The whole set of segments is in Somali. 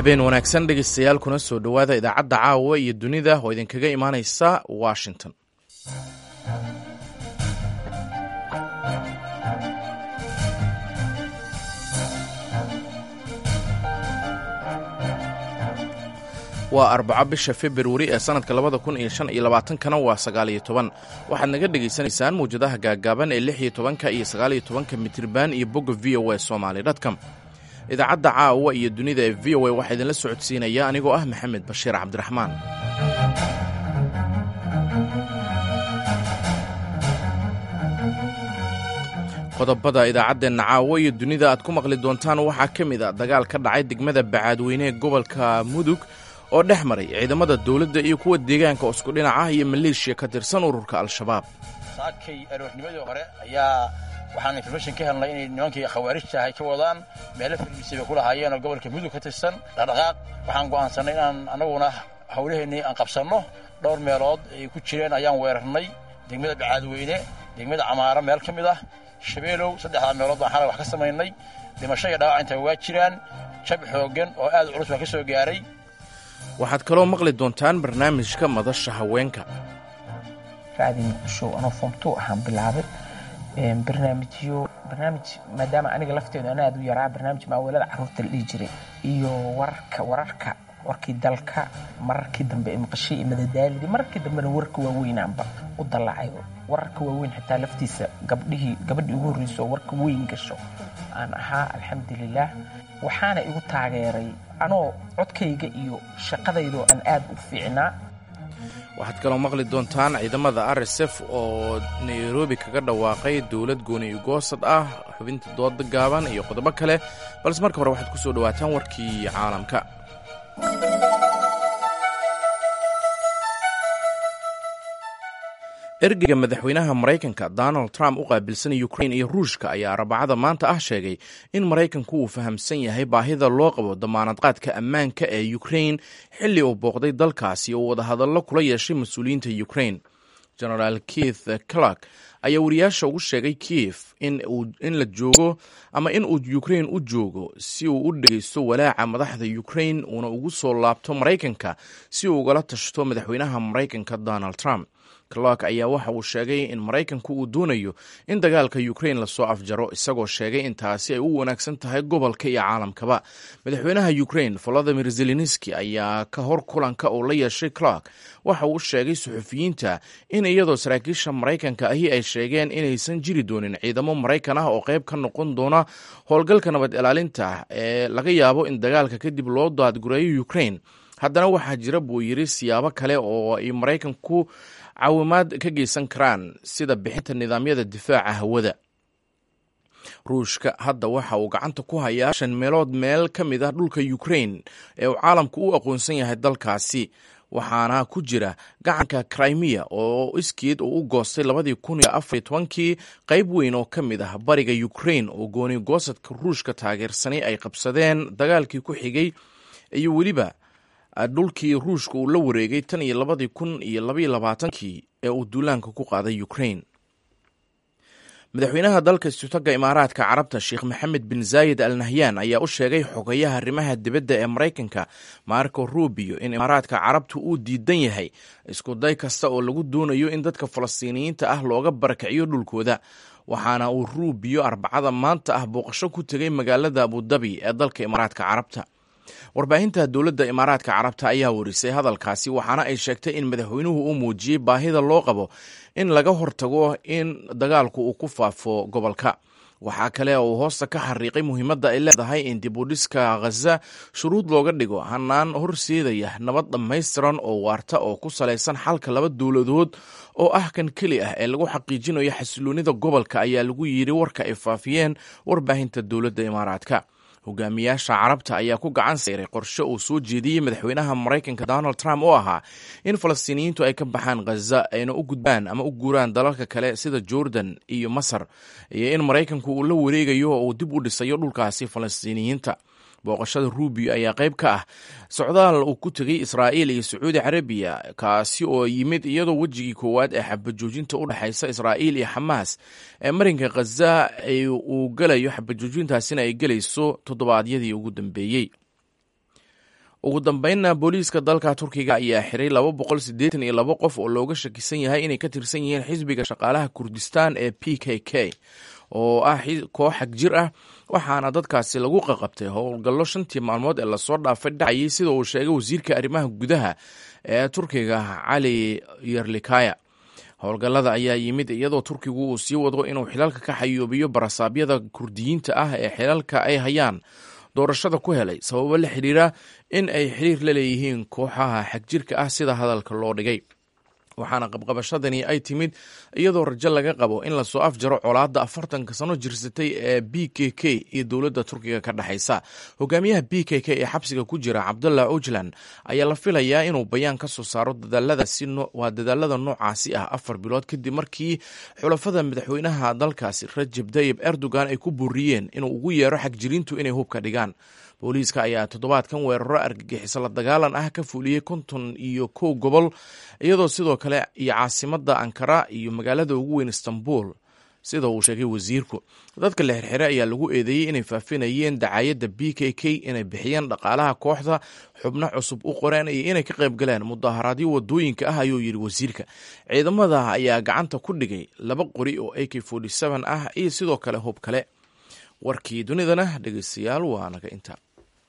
habeen wanaagsan dhegaystayaal kuna soo dhowaada idaacadda caawa iyo dunida oo idinkaga imaanaysa washington waa arbaco bisha februari ee sanadka labada kun iyo shan iyo labaatankana waa sagaal iyo toban waxaad naga dhegaysanaysaan mawjadaha gaagaaban ee lix iyo tobanka iyo sagaal iyo tobanka mitriban iyo bogga v o a somaly dtcom idaacadda caawa iyo dunida ee v o a waxaa idinla socodsiinaya anigoo ah maxamed bashiir cabdiraxmaan qodobada idaacaddeenna caawo iyo dunida aad ku maqli doontaan waxaa ka mid a dagaal ka dhacay degmada bacaadweyne ee gobolka mudug oo dhex maray ciidamada dowladda iyo kuwa deegaanka isku dhinac ah iyo maleeshiya ka tirsan ururka al-shabaab saakay aroornimadii hore ayaa waxaan information ka helnay inay nimankii khawaarijta ahay ka wadaan meelo farmisi bay ku lahaayeen oo gobolka mudug ka tirsan dhaqdhaqaaq waxaan go'aansannay inaan annaguna hawlaheennii aan qabsanno dhowr meelood ay ku jireen ayaan weerarnay degmada bacaadweyne degmada camaaro meel ka mid ah shabeelow saddexdaa meelood baan xalay wax ka samaynay dhimasho iyo dhaawac intaa waa jiraan jab xooggan oo aad u culus baa ka soo gaaray waxaad kaloo maqli doontaan barnaamijka madasha haweenka raadi muqdisho anoo foomtuu ahaan bilaabay barnaamijyo barnaamij maadaama aniga lafteedu ana aad u yaraa barnaamij maawalada carruurta la dhihi jiray iyo wararka wararka warkii dalka mararkii dambe ee maqashii iyo madadaalidii mararkii dambena warka waaweynaanba u dallacay wararka waaweyn xitaa laftiisa gabdhihii gabadhii ugu horreyso oo warka weyn gasho aan ahaa alxamdulilaah waxaana igu taageeray anoo codkayga iyo shaqadaydoo aan aad u fiicnaa waxaad kaloo maqli doontaan ciidamada r s f oo nairobi kaga dhawaaqay dowlad gooni goosad ah xubinta dooda gaaban iyo qodobo kale balse marka hore waxaad ku soo dhowaataan warkii caalamka ergeyga madaxweynaha maraykanka donald trump u qaabilsan ukrain iyo ruushka ayaa arbacada maanta ah sheegay in maraykanku uu fahamsan yahay baahida loo qabo damaanadqaadka ammaanka ee ukrain xilli uu booqday dalkaasi oo wadahadallo kula yeeshay mas-uuliyiinta ukrain genaraal keith clark ayaa wariyaasha ugu sheegay kiev in la joogo ama in uu ukrain u joogo si uu u dhegeysto walaaca madaxda ukrain uuna ugu soo laabto maraykanka si uu ugala tashto madaxweynaha maraykanka donald trump clark ayaa waxa uu sheegay in maraykanku uu doonayo in dagaalka ukrain lasoo afjaro isagoo sheegay in taasi ay u wanaagsan tahay gobolka iyo caalamkaba madaxweynaha ukrain volodimir zelenski ayaa ka hor kulanka uu la yeeshay clark waxa uu sheegay suxufiyiinta in iyadoo saraakiisha maraykanka ahi ay sheegeen inaysan jiri doonin ciidamo maraykan ah oo qayb ka noqon doona howlgalka nabad ilaalinta ee laga yaabo in dagaalka kadib loo daadgureeyo ukrain haddana waxaa jira buu yiri siyaabo kale oo ay maraykanku caawimaad ka geysan karaan sida bixinta nidaamyada difaaca hawada ruushka hadda waxa uu gacanta ku hayaa shan meelood meel ka mid ah dhulka ukrain ee uu caalamku u aqoonsan yahay dalkaasi waxaana ku jira gacanka crimea oo iskeed uu u goostay labadii kun iyo afariyo tobankii qayb weyn oo ka mid ah bariga ukrain oo gooni goosadka ruushka taageersanay ay qabsadeen dagaalkii ku xigay iyo weliba dhulkii ruushka uu la wareegay tan iyo labadii kun iyo labaiyo labaatankii ee uu duulaanka ku qaaday ukrain madaxweynaha dalka istutaga imaaraadka carabta sheekh maxamed bin zaayid al nahyan ayaa u sheegay xogayaha arrimaha dibadda ee maraykanka marco rubio in imaaraadka carabtu uu diidan yahay iskuday kasta oo lagu doonayo in dadka falastiiniyiinta ah looga barakiciyo dhulkooda waxaana uu rubio arbacada maanta ah booqasho ku tegay magaalada abudabi ee dalka imaaraadka carabta warbaahinta dowladda imaaraadka carabta ayaa warisay hadalkaasi waxaana ay sheegtay in madaxweynuhu uu muujiyey baahida loo qabo in laga hortago in dagaalku uu ku faafo gobolka waxaa kale oo uu hoosta ka xariiqay muhiimadda ay leedahay in dibudhiska khaza shuruud looga dhigo hanaan horseedaya nabad dhammaystiran oo waarta oo ku salaysan xalka laba dowladood oo ah kan keli ah ee lagu xaqiijinayo xasiloonida gobolka ayaa lagu yidhi warka ay faafiyeen warbaahinta dowladda imaaraadka hogaamiyaasha carabta ayaa ku gacan sayray qorshe uu soo jeediyey madaxweynaha maraykanka donald trump oo ahaa in falastiiniyiintu ay ka baxaan khaza ayna u gudbaan ama u guuraan dalalka kale sida jordan iyo masar iyo in maraykanku uu la wareegayo oo uu dib u dhisayo dhulkaasi falastiiniyiinta booqashada rubio ayaa qayb ka ah socdaal uu ku tegay israa'iil iyo sacuudi carabiya kaasi oo yimid iyadoo wejigii koowaad ee xabajoojinta u dhexaysa israa'iil iyo xamaas ee marinka khaza uu gelayo xabajoojintaasina ay gelayso toddobaadyadii ugu dambeeyey ugu dambeynna booliiska dalka turkiga ayaa xiray laba boqol siddeetan iyo labo qof oo looga shakisan yahay inay ka tirsan yihiin xisbiga shaqaalaha kurdistan ee p k k oo ah koox xag jir ah waxaana dadkaasi lagu qaqabtay howlgallo shantii maalmood ee lasoo dhaafay dhacayay sida uu sheegay wasiirka arrimaha gudaha ee turkiga cali yerlikaya howlgallada ayaa yimid iyadoo turkigu uu sii wado inuu xilalka ka xayoobiyo barasaabyada kurdiyiinta ah ee xilalka ay hayaan doorashada ku helay sababo la xidhiira in ay xiriir la leeyihiin kooxaha xagjirka ah sida hadalka loo dhigay waxaana qabqabashadani ay timid iyadoo rajo laga qabo in lasoo afjaro colaadda afartanka sano jirsatay ee b k k iyo dowladda turkiga ka dhexaysa hogaamiyaha b k k ee xabsiga ku jira cabdullah ojlan ayaa la filayaa inuu bayaan ka soo saaro waa dadaalada noocaasi ah afar bilood kadib markii xulafada madaxweynaha dalkaasi rajab tayib erdogan ay ku buuriyeen inuu ugu yeero xagjiriintu inay hubka dhigaan booliiska ayaa toddobaadkan weeraro argagixiso la dagaalan ah ka fuliyey konton iyo kow gobol iyadoo sidoo kale iyo caasimadda ankara iyo magaalada ugu weyn istanbul sida uu sheegay wasiirku dadka la xirxiray ayaa lagu eedeeyey inay faafinayeen dacaayadda b k k inay bixiyeen dhaqaalaha kooxda xubno cusub u qoreen iyo inay ka qayb galeen mudaharaadyo wadooyinka ah ayuu yidhi wasiirka ciidamada ayaa gacanta ku dhigay laba qori oo a k ah iyo sidoo kale hub kale warkii dunidana dhegeystayaal waa naga inta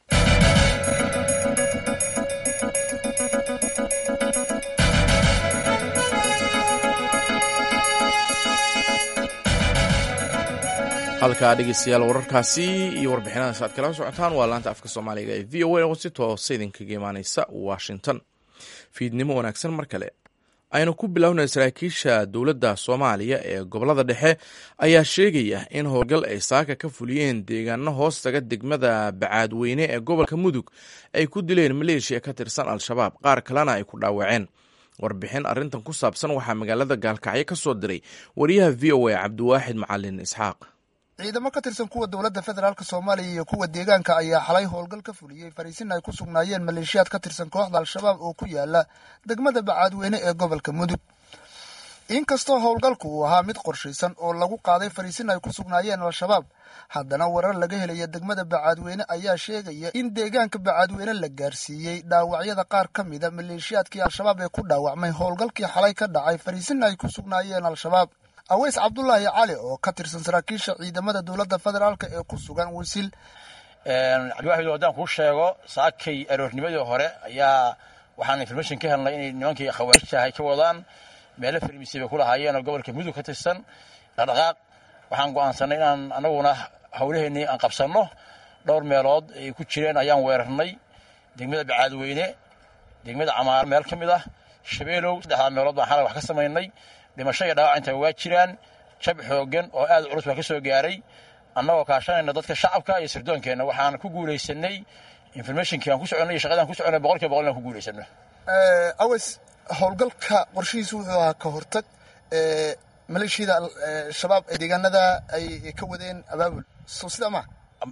halkaa dhegeystayaal wararkaasi iyo warbixinadaas aad kala socotaan waa laanta afka soomaaliga ee v o a oo si toosa idinkaga imaaneysa washington fiidnimo wanaagsan mar kale aynu ku bilownay saraakiisha dowladda soomaaliya ee gobolada dhexe ayaa sheegaya in howlgal ay saaka ka fuliyeen deegaano hoostaga degmada bacaadweyne ee gobolka mudug ay ku dileen maleeshiya ka tirsan al-shabaab qaar kalena ay ku dhaawaceen warbixin arrintan ku saabsan waxaa magaalada gaalkacyo ka soo diray wariyaha v o a cabdiwaaxid macalin isxaaq ciidamo ka tirsan kuwa dowladda federaalk soomaaliya iyo kuwa deegaanka ayaa xalay howlgal ka fuliyey fariisin ay ku sugnaayeen maleeshiyaad ka tirsan kooxda al-shabaab oo ku yaala degmada bacaadweyne ee gobolka mudug inkastoo howlgalku uu ahaa mid qorshaysan oo lagu qaaday fariisin ay ku sugnaayeen al-shabaab haddana warar laga helaya degmada bacaadweyne ayaa sheegaya in deegaanka bacaadweyne la gaarsiiyey dhaawacyada qaar ka mida maleeshiyaadkii al-shabaab ee ku dhaawacmay howlgalkii xalay ka dhacay fariisin ay ku sugnaayeen al-shabaab aweys cabdulaahi cali oo ka tirsan saraakiisha ciidamada dowladda federaalk ee ku sugan wisil cabdiwaxid haddaan kuu sheego saakay aroornimadii hore ayaa waxaan information ka helnay inay nimankii khawaarijtahay ka wadaan meelo farmisi bay ku lahaayeen oo gobolka mudug ka tirsan dhaqdhaqaaq waxaan go'aansanay inaan anaguna howlaheennii aan qabsanno dhowr meelood ay ku jireen ayaan weerarnay degmada bacaadweyne degmada camaar meel ka mid ah shabeelow saddexdaa meelood baan xalay wax ka samaynay dhimasho iyo dhaawac inta waa jiraan jab xoogan oo aad culus baa ka soo gaaray annagoo kaashanayna dadka shacabka iyo sirdoonkeenna waxaan ku guulaysanay informationkii aan ku soconay iyo shaqadaan ku soconay boqol kiiba boqol inaan ku guulaysano aweys howlgalka qorshihiisu wuxuu ahaa ka hortag maleeshiyada shabaab ee deegaanada ay ka wadeen abaabul so sidaa maa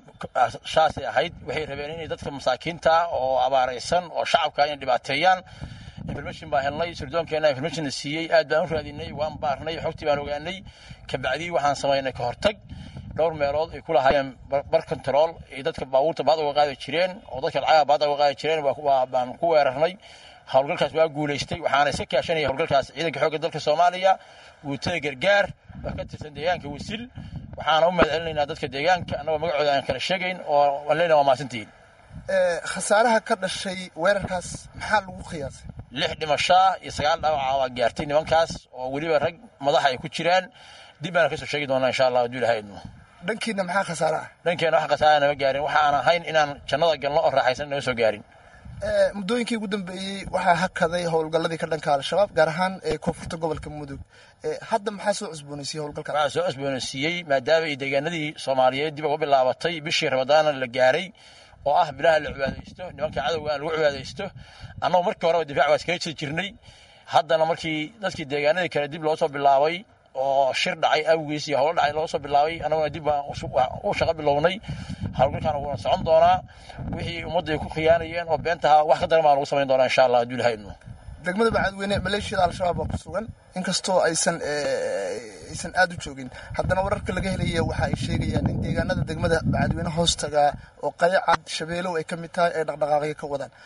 saasay ahayd waxay rabeen inay dadka masaakiinta oo abaaraysan oo shacabka inay dhibaateeyaan information baan helnay sirdoonkeena informationna siiyey aad baan u raadinay waan baarnay xogtii baan ogaanay kabacdii waxaan samaynay ka hortag dhowr meelood ay ku lahaayeen bar control ay dadka baabuurta baad uga qaadi jireen oo dadka lacaga baad uga qaadi jireen baan ku weerarnay howlgalkaas waa guulaystay waxaana iska kaashanaya howlgalkaas ciidanka xoogga dalka soomaaliya guutada gargaar waa ka tirsan deegaanka wasil waxaana u mahad celinaynaa dadka deegaanka annagoo magacooda aan kala sheegayn oo aan leenahay waa mahadsantihiin khasaaraha ka dhashay weerarkaas maxaa lagu qiyaasay lix dhimashaa iyo sagaal dhaawaca waa gaartay nimankaas oo weliba rag madaxa ay ku jiraan dib baana kasoo sheegi doonaa insha allah hadduu ilahay idmo dhankiina maxaa khasaare ah dhankeena wax khasaara nama gaarin waxa aan ahayn inaan jannada galno oo raaxaysan nama soo gaarin muddooyinkii ugu dambeeyey waxaa hakaday howlgalladii ka dhanka al-shabaab gaar ahaan koonfurta gobolka mudug hadda maxaa soo cusboonaysiiyey howlgalka waxaa soo cusboonaysiiyey maadaama ay deegaanadii soomaaliyeed dib uga bilaabatay bishii ramadaana la gaaray oo ah bilaha la cibaadaysto nimanka cadowga aan lagu cibaadaysto annagu markii horeba difaac waa iskaga jiri jirnay haddana markii dadkii deegaanadii kale dib loo soo bilaabay oo shir dhacay awgiis iyo howlo dhacay loo soo bilaabay annaguna dib baan u shaqo bilownay howlgalkan wuuna socon doonaa wixii ummadda ay ku khiyaanayeen oo beentaha wax ka daran baan lagu samayn doonaa insha allah hadduu ilahay idmo degmada bacadweyne maleeshiyada al-shabaab baa ku sugan inkastoo aysan aysan aada u joogin haddana wararka laga helaya waxa ay sheegayaan in deegaanada degmada bacadweyne hoostaga oo qayacad shabeelow ay ka mid tahay ay dhaqdhaqaaqyo ka wadaan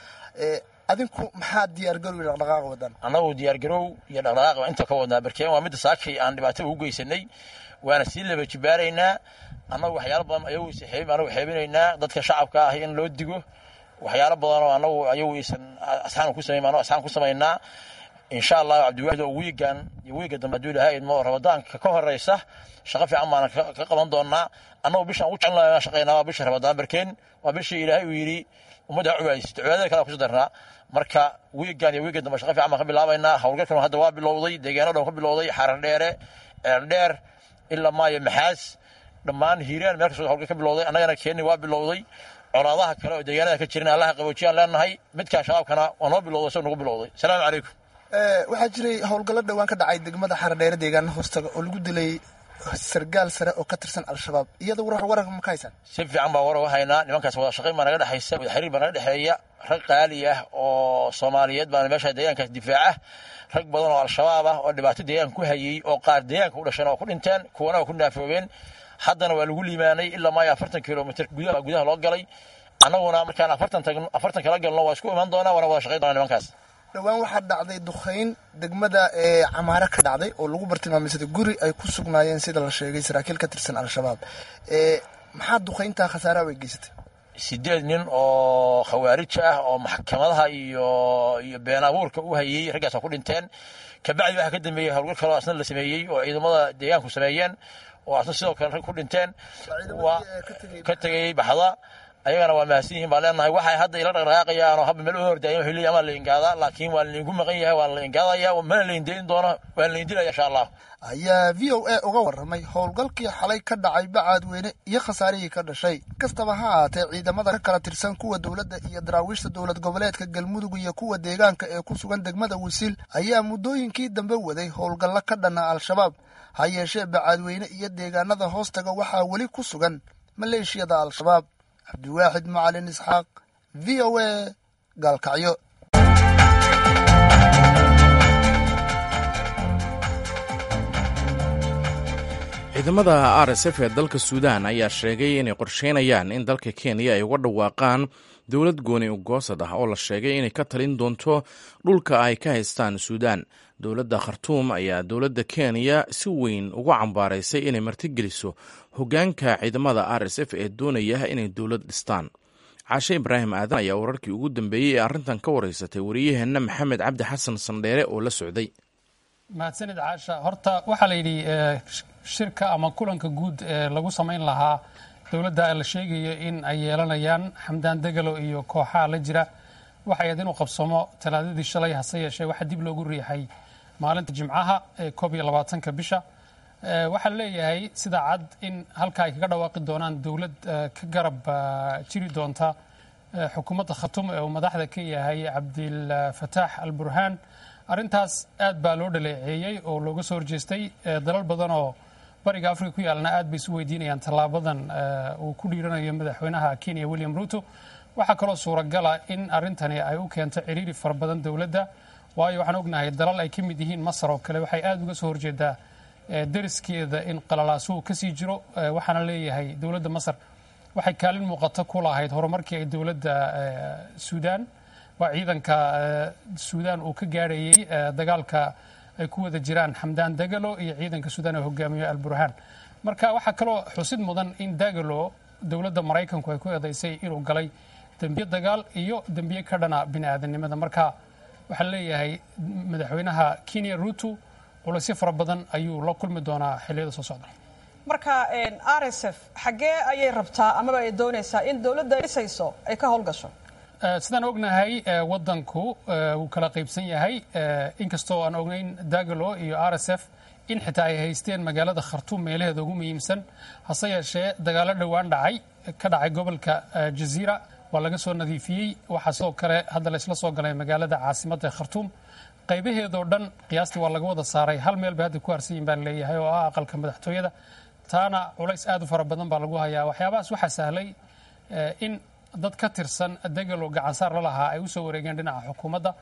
adinku maxaa diyaargarow iyo dhaqdhaqaaq wadaan annagu diyaargarow iyo dhaqdhaqaaq inta ka wadnaa barkeen waa midda saakay aan dhibaatada u geysanay waana sii laba jibaaraynaa annagu waxyaalo badan ayagu anagu xeebinaynaa dadka shacabka ah in loo digo waxyaalo badan oo anagu ayagu isan asxaan ku samayn anoo asxaan ku samaynaa insha allahu cabdiwaahid oo wiigan iyo wiiga dambe hadduu ilahay idmo rabadaanka ka horeysa shaqo fiican baana ka qaban doonaa annagu bishaan ugu jecelnahay shaqaynaa waa bisha rabadaan barkeen waa bishii ilaahay uu yidhi ummadda cubaadaysato cibaadada kale kuso darnaa marka wiigan iyo wiiga dambe shaqo fiican baan ka bilaabaynaa howlgalkan hadda waa bilowday deegaano dhan ka bilowday xarar dheere eerdheer ilaa maayo maxaas dhammaan hiiraan meel kastoo howlgal ka bilowday annagana keeni waa bilowday colaadaha kale oo deegaanada ka jirin allaha qaboojiyaan leenahay midkaan shabaabkana waa noo bilowday soo nagu bilowday asalaamu calaykum waxaa jiray howlgallo dhowaan ka dhacay degmada xaradheere deegaana hoostaga oo lagu dilay sargaal sare oo ka tirsan al-shabaab iyada war wararka ma ka haysaan si fiican baa warar u haynaa nimankaas wada shaqayn baa naga dhexaysa wada xiriir baa naga dhexeeya rag qaali ah oo soomaaliyeed baana meesha deegaankaas difaaca rag badan oo al-shabaab ah oo dhibaato deegaanka ku hayey oo qaar deegaanka u dhasheen oo ku dhinteen kuwana waa ku naafoobeen haddana waa lagu liimaanay ilaa maayo afartan kilomitr gudaha gudaha loo galay annaguna markaan afartan tagno afartan kala galno waa isku iman doonaa waana wada shaqayn doonaa nimankaas dhowaan waxaa dhacday duqayn degmada ee camaare ka dhacday oo lagu bartilmaameysaday guri ay ku sugnaayeen sida la sheegay saraakiil ka tirsan al-shabaab maxaa duqayntaa khasaaraha way geysatay sideed nin oo khawaarij ah oo maxkamadaha iyo iyo been abuurka u hayey raggaas waa ku dhinteen kabacdi waxaa ka dambeeyey howlgal kaloo asna la sameeyey oo ciidamada deegaanku sameeyeen oo asna sidoo kale rag ku dhinteen waa ka tegayey baxda ayagana waa mahadsan yihiin baan leenahay waxay hadda ila dhaqdhaqaaqayaan oo habba meel u hordaayan wuxuu leeyahay amaa la ingaadaa laakiin waa laydinku maqan yahay waa la ingaadaya mana la indeyn doono waa la indilaya insha allah ayaa v o a uga warramay howlgalkii xalay ka dhacay bacaadweyne iyo khasaarihii ka dhashay kastaba ha ahaatee ciidamada ka kala tirsan kuwa dowladda iyo daraawiishta dowlad goboleedka galmudug iyo kuwa deegaanka ee ku sugan degmada wisiil ayaa muddooyinkii dambe waday howlgallo ka dhanna al-shabaab ha yeeshee bacaadweyne iyo deegaanada hoostaga waxaa weli ku sugan maleeshiyada al-shabaab cabdiwaaxid macalin isxaaq v o a gaalkacyo ciidamada r s f ee dalka suudaan ayaa sheegay inay qorsheynayaan in dalka kenya ay uga dhawaaqaan dowlad gooni ugoosad ah oo la sheegay inay ka talin doonto dhulka ay ka haystaan suudaan dowladda khartuum ayaa dowladda kenya si weyn ugu cambaaraysay inay martigeliso hoggaanka ciidamada r s f ee doonaya inay dowlad dhistaan caashe ibraahim aadan ayaa wararkii ugu dambeeyey ee arrintan ka wareysatay wariyaheenna maxamed cabdi xasan sandheere oo la socday mahadsanid caasha horta waxaa la yidhi shirka ama kulanka guud ee lagu samayn lahaa dowladda la sheegayo in ay yeelanayaan xamdaan degalo iyo kooxaha la jira waxay ahayd inuu qabsamo talaadadii shalay hase yeeshee waxaa dib loogu riixay maalinta jimcaha ee koob iyo labaatanka bisha waxaa leeyahay sida cad in halka ay kaga dhawaaqi doonaan dowlad ka garab jiri doonta xukuumadda khatum ee uu madaxda ka yahay cabdilfataax al burhaan arrintaas aad baa loo dhaleeceeyey oo looga soo horjeestay dalal badan oo bariga afrika ku yaalna aad bay isu weydiinayaan tallaabadan uu ku dhiiranayo madaxweynaha kenya william ruto waxaa kaloo suuragala in arrintani ay u keento ciriiri fara badan dowladda waayo waxaan ognahay dalal ay ka mid yihiin masar oo kale waxay aad uga soo horjeedaa deriskeeda in qalalaasuhu kasii jiro waxaana leeyahay dowladda masar waxay kaalin muuqato ku lahayd horumarkii ay dowladda suudaan waa ciidanka suudaan uu ka gaarhayey dagaalka ay ku wada jiraan xamdaan dagalo iyo ciidanka suudaan ee hogaamiyo alburhaan marka waxaa kaloo xusid mudan in dagalo dowladda maraykanku ay ku eedaysay inuu galay dembiye dagaal iyo dembiye ka dhana bini aadamnimada marka waxaa leeyahay madaxweynaha kenya ruto culaysyo fara badan ayuu la kulmi doonaa xilliyada soo socda marka r s f xaggee ayay rabtaa amaba ay doonaysaa in dowladda dhisayso ay ka howlgasho sidaan ognahay wadanku wuu kala qaybsan yahay inkastoo aan ognayn dagalo iyo r s f in xitaa ay haysteen magaalada khartuum meelaheeda ugu muhiimsan hase yeeshee dagaalo dhowaan dhacay ka dhacay gobolka jaziira waa laga soo nadiifiyey waxaa sidoo kale hadda laysla soo galay magaalada caasimadda ee khartuum qaybaheedoo dhan qiyaastii waa laga wada saaray hal meel bay hadda ku harsan yihin baa leeyahay oo ah aqalka madaxtooyada taana culays aad u fara badan baa lagu hayaa waxyaabahaas waxaa sahlay in dad ka tirsan degalo gacansaar la lahaa ay usoo wareegeen dhinaca xukuumadda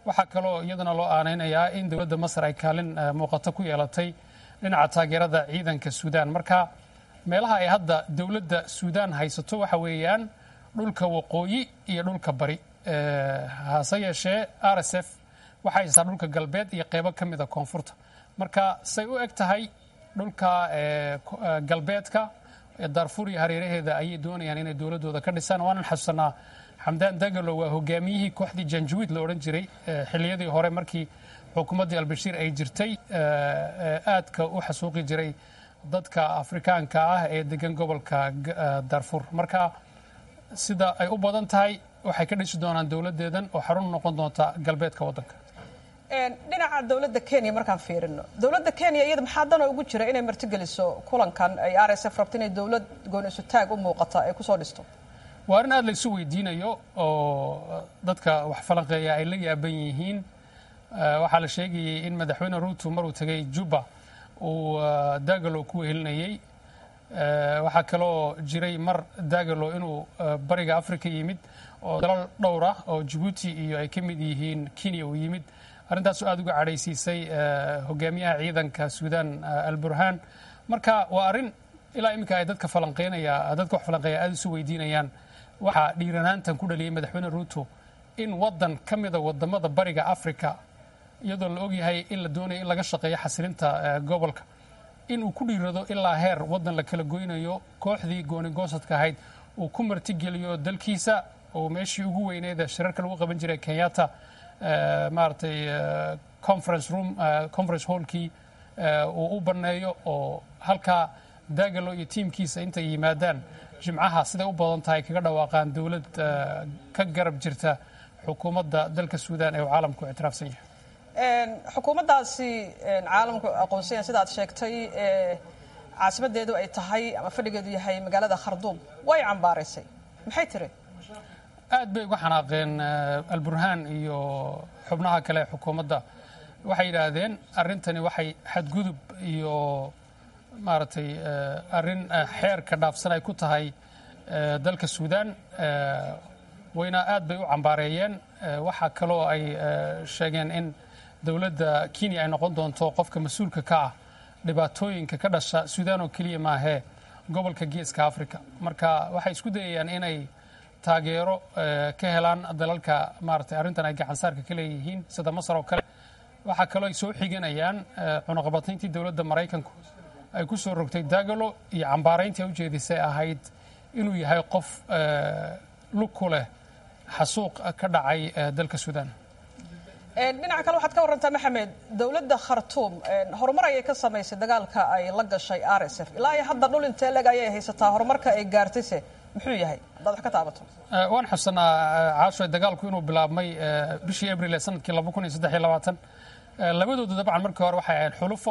waxaa kaloo iyadana loo aanaynayaa in dowladda masar ay kaalin muuqato ku yeelatay dhinaca taageerada ciidanka suudaan marka meelaha ay hadda dowladda suudaan haysato waxa weeyaan dhulka waqooyi iyo dhulka bari hase yeeshee r s f waxay haysataa dhulka galbeed iyo qeybo ka mida koonfurta marka say u eg tahay dhulka galbeedka daarfuur iyo hareeraheeda ayay doonayaan inay dowladooda ka dhisaan waanan xasuusanaa xamdaan dagalo waa hogaamiyihii kooxdii janjawiid la odhan jiray xilliyadii hore markii xukuumaddii albashiir ay jirtay aadka u xasuuqi jiray dadka afrikaanka ah ee degan gobolka daarfuur marka sida ay u badan tahay waxay ka dhisi doonaan dowladeedan oo xarun noqon doonta galbeedka waddanka dhinaca dowladda kenya markaan fiirino dowladda kenya iyada maxaa danoo ugu jira inay martigeliso kulankan ay r s f rabto inay dowlad goonisu taag u muuqata ay kusoo dhisto waa arrin aad la isu weydiinayo oo dadka wax falanqeeya ay la yaaban yihiin waxaa la sheegayay in madaxweyne ruuto maruu tegay juba uu dagalo ku wehelinayey waxaa kaloo jiray mar dagalo inuu bariga africa yimid oo dalal dhowr ah oo jabuuti iyo ay ka mid yihiin kenya uu yimid arrintaasu aad uga cadhaysiisay hogaamiyaha ciidanka suudaan alburhaan marka waa arrin ilaa iminka ay dadka falanqeynaya dadka wax falanqeeya aad isu weydiinayaan waxaa dhiiranaantan ku dhaliyay madaxweyne ruuto in waddan ka mida wadamada bariga africa iyadoo la ogyahay in la doonayo in laga shaqeeyo xasilinta gobolka in uu ku dhiirado ilaa heer waddan la kala goynayo kooxdii goonigoosadka ahayd uu ku martigeliyo dalkiisa oo meeshii ugu weyneeda shirarka lagu qaban jiray kenyatta maaragtay conference room conference hallkii uu u banneeyo oo halkaa dagalo iyo tiimkiisa intay yimaadaan jimcaha siday u badan tahay kaga dhawaaqaan dowlad ka garab jirta xukuumadda dalka suudaan ee uu caalamku ictiraafsan yahay xukuumaddaasi caalamku aqoonsanya sida ad sheegtay caasimadeedu ay tahay ama fadhigeedu yahay magaalada kharduum way cambaaraysay maxay tiri aad bay uga xanaaqeen alburhaan iyo xubnaha kale ee xukuumadda waxay yidhaahdeen arrintani waxay xadgudub iyo maaragtay arrin xeerka dhaafsan ay ku tahay dalka suudaan wayna aad bay u cambaareeyeen waxaa kaloo ay sheegeen in dowladda kenya ay noqon doonto qofka mas-uulka ka ah dhibaatooyinka ka dhasha suudaan oo keliya maahee gobolka geeska africa marka waxay isku dayayaan inay taageero ka helaan dalalka maaragtay arrintan ay gacansaarka ka leeyihiin sida masar oo kale waxaa kaloo ay soo xiganayaan cunaqabatayntii dowladda maraykanku ay ku soo rogtay dagalo iyo cambaarayntii ay ujeedisay ahayd inuu yahay qof lug ku leh xasuuq ka dhacay dalka suudaan dhinaca kale waxaad ka warrantaa maxamed dowladda khartuum horumar ayay ka samaysay dagaalka ay la gashay r s f ilaa iyo hadda dhul intee leg ayay haysataa horumarka ay gaartayse muxuu yahay haddaad wax ka taabato waan xusanaa caasho dagaalku inuu bilaabmay bishii abril ee sanadkii laba kun iyo saddex iyo labaatan labadoodu dabcan markii hore waxay ahayd xulufo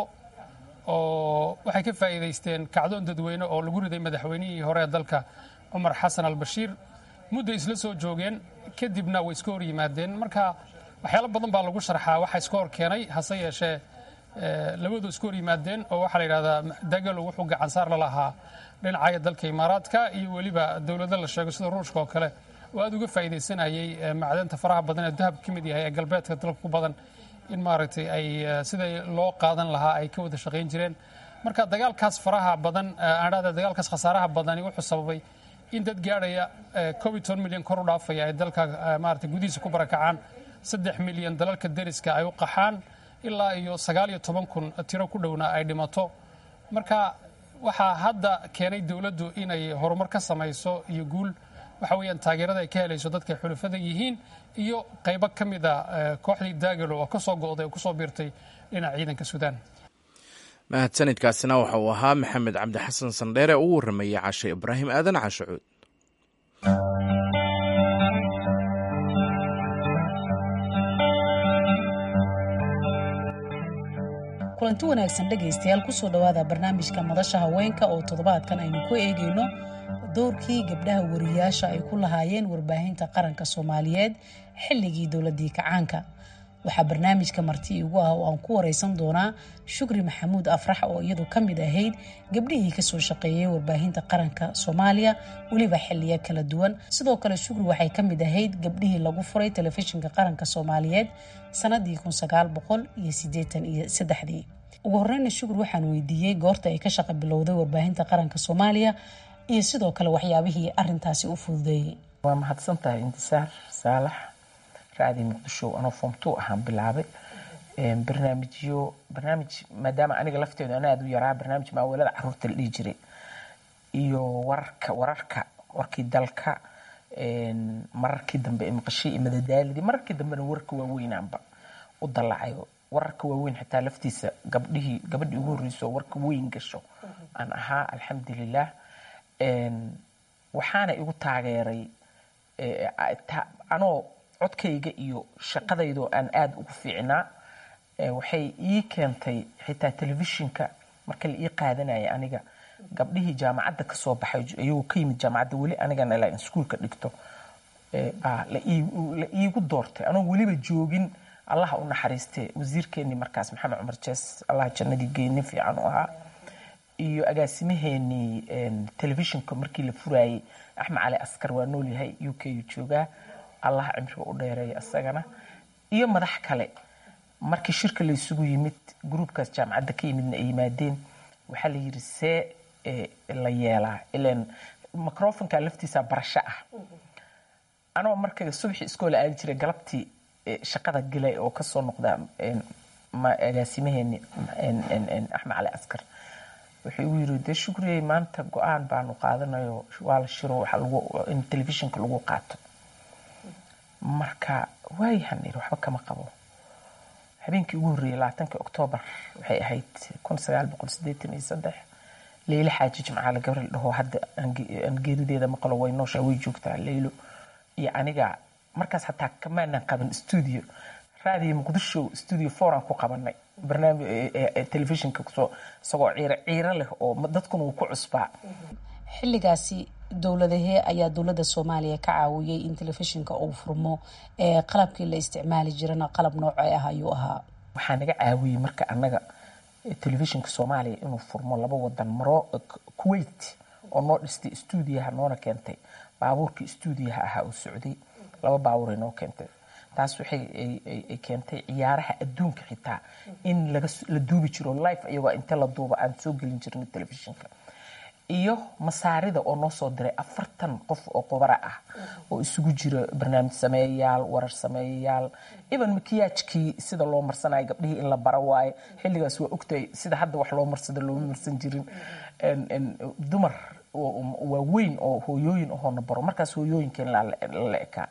oo waxay ka faa'iidaysteen kacdoon dadweyne oo lagu riday madaxweynihii hore ee dalka cumar xasan albashiir mudday isla soo joogeen kadibna way iska hor yimaadeen marka waxyaalo badan baa lagu sharxaa waxa iska hor keenay hase yeeshee labadu iska hor yimaadeen oo waxaa la yidhahdaa dagalo wuxuu gacansaar la lahaa dhinacaya dalka imaaraadka iyo weliba dowlado la sheego sida ruushka oo kale oo aad uga faa'iidaysanayay macdanta faraha badan ee dahab ka mid yahay ee galbeedka dalka ku badan in maaragtay ay siday loo qaadan lahaa ay ka wada shaqayn jireen marka dagaalkaas faraha badan aan dhahda dagaalkaas khasaaraha badani wuxuu sababay in dad gaadhaya koob iyo toban milyan kor u dhaafaya ay dalka maaragtay gudihiisa ku barakacaan saddex milyan dalalka deriska ay u qaxaan ilaa iyo sagaal iyo toban kun tiro ku dhowna ay dhimato marka waxaa hadda keenay dowladdu inay horumar ka samayso iyo guul waxa weeyaan taageerada ay ka helayso dadka ay xulafada yihiin iyo qaybo ka mid a kooxdii daagalo oo ka soo go'day oo kusoo biirtay dhinaca ciidanka suudaan mahadsanidkaasina waxa uu ahaa maxamed cabdi xasan sandheere ugu warramayay cashe ibraahim aadan cashacuud kulanti wanaagsan dhegaystayaal kusoo dhowaada barnaamijka madasha haweenka oo toddobaadkan aynu ku eegayno dowrkii gabdhaha wariyaasha ay ku lahaayeen warbaahinta qaranka soomaaliyeed xilligii dowladii kacaanka waxaa barnaamijka marti igu ah oo aan ku wareysan doonaa shukri maxamuud afrax oo iyadu ka mid ahayd gabdhihii kasoo shaqeeyay warbaahinta qaranka soomaaliya weliba xiliyo kala duwan sidoo kale shukri waxay ka mid ahayd gabdhihii lagu furay telefishinka qaranka soomaaliyeed sanadii iyo ugu horeyna shukri waxaan weydiiyey goorta ay ka shaqa bilowday warbaahinta qaranka soomaaliya iyo sidoo kale waxyaabihii arintaasi u fududeeyey waa mahadsan tahay intisaar saalax raadi muqdisho anoo foomtu ahaan bilaabay barnaamijyo barnaamij maadaama aniga lafteedu ana aad u yaraa barnaamij maaweelada caruurta la dhihi jiray iyo wararka wararka warkii dalka mararkii dambe ee maqashii iyo madadaalidii mararkii dambena warka waaweynaanba u dalacayo wararka waaweyn xitaa laftiisa gabdhihii gabadhii ugu horreysoo warka weyn gasho aan ahaa alxamdulilah waxaana igu taageeray anoo codkayga iyo shaqadaydoo aan aada ugu fiicnaa waxay ii keentay xitaa telefishinka marka la ii qaadanaya aniga gabdhihii jaamacadda kasoo baxay iyagoo ka yimid jaamacadda weli anigana ilaa iskuulka dhigto la iigu doortay anoo weliba joogin allaha u naxariiste wasiirkeenii markaas maxamed cumar jees allah jannadii geey nin fiican u ahaa iyo agaasimaheenii telefishinka markii la furaayey axmed cali askar waa nool yahay u k u joogaa allah cimriga u dheereeya isagana iyo madax kale markii shirka la isugu yimid gruubkaas jaamacadda ka yimidna ay yimaadeen waxaa la yidhi see la yeelaa ilan microfonka laftiisa barasho ah anoo marka subaxii iskoola aadi jiray galabtii shaqada gelay oo kasoo noqda agaasimaheeni axmed cali askar wuxuu igu yiri dee shukriyey maanta go-aan baanu qaadanayo waa la shiro waxa lagu in telefishinka lagu qaato marka waayahan yiri waxba kama qabo habeenkii ugu horreeyay labaatankii oktoobar waxay ahayd kun sagaal boqol sideetan iyo saddex leylo xaaji jimcaale gabriel dhaho hadda aan geerideeda maqlo way nooshaa way joogtaa leylo iyo aniga markaas hataa kamaanan qaban stuudio raadiyo muqdisho stuudio foran ku qabanay barnaamij telefishinka kusoo isagoo ciiro ciiro leh oo dadkuna uu ku cusbaa xilligaasi dowladahee ayaa dowladda soomaaliya ka caawiyey in telefishinka uu furmo ee qalabkii la isticmaali jirana qalab noocee ah ayuu ahaa waxaa naga caawiyey marka annaga telefishinka soomaaliya inuu furmo laba wadan maro kuwait oo noo dhistay stuudiyaha noona keentay baabuurkii stuudiyaha ahaa oo socday laba baabuuray noo keentay taas waxay ay keentay ciyaaraha adduunka xitaa in la duubi jiro life iyagoo inta la duuba aan soo gelin jirnay telefishinka iyo masaarida oo noo soo diray afartan qof oo qubara ah oo isugu jira barnaamij sameeyayaal warar sameeyayaal even makiyaajkii sida loo marsanayo gabdhihii in la bara waaye xilligaas waa ogtahay sida hadda wax loo marsado looma marsan jirin dumar waaweyn oo hooyooyin ahoona baro markaas hooyooyinkeen la ekaa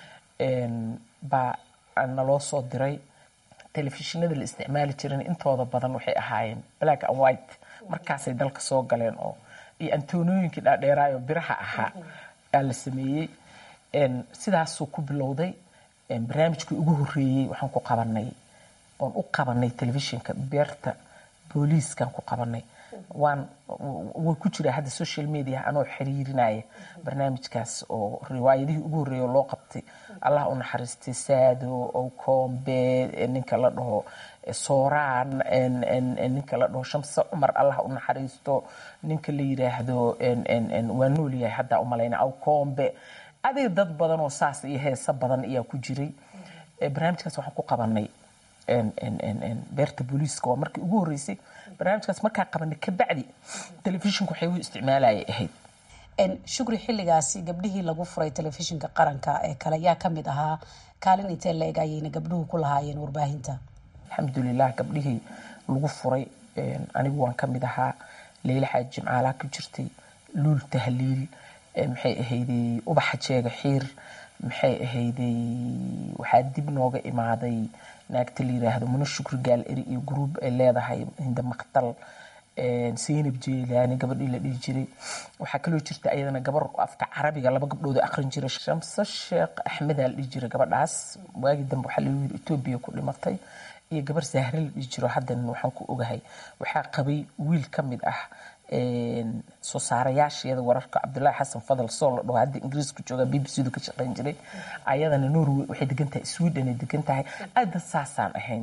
baa naloo soo diray telefishinada la isticmaali jirin intooda badan waxay ahaayeen black and white markaasay dalka soo galeen oo iyo antonooyinkii dhaadheeraayo biraha ahaa aa la sameeyey sidaasuu ku bilowday barnaamijkii ugu horreeyey waxaan ku qabanay oon u qabanay telefishinka beerta booliiskaan ku qabanay waan way ku jiraa hadda social media anoo xiriirinaya barnaamijkaas oo riwaayadihii ugu horreeya loo qabtay allah u naxariistay saado owkombe ninka la dhaho sooraan ninka la dhaho shamse cumar allah u naxariisto ninka la yiraahdo waa noolyahay haddaa umalayna awkombe adiga dad badan oo saas iyo heesa badan ayaa ku jiray barnaamijkaas waxaan ku qabanay beerta booliiska waa markii ugu horreysay barnaamijkaas markaa qabanay kabacdi telefishinku waxay u isticmaalayay ahayd shukri xilligaasi gabdhihii lagu furay telefishinka qaranka ee kale yaa ka mid ahaa kaalin intee la eg ayayna gabdhuhu ku lahaayeen warbaahinta alxamdulilah gabdhihii lagu furay anigu waan ka mid ahaa leyla xaaji jimcaalaa ku jirtay luul tahliil maxay ahayday ubaxa jeega xiir maxay ahayday waxaa dib nooga imaaday naagta la yiraahdo mano shukri gaal eri iyo gruub ay leedahay hinda maqtal saynab jeelaani gabadhii la dhihi jiray waxaa kaloo jirta ayadana gabar afka carabiga laba gabdhood aqrin jiray shamse sheekh axmedaa la dhihi jiray gabadhaas waagii dambe waxaa lagu yiri etoobiya ku dhimatay iyo gabar sahre la dhihi jiro haddana waxaan ku ogahay waxaa qabay wiil ka mid ah soo saarayaasheeda wararka cabdulaahi xasan fadal soo la dhaho hadda ingiriiska jooga b b c du ka shaqayn jiray ayadana norway waxay degan tahay sweden ay degan tahay aad dad saasaan ahayn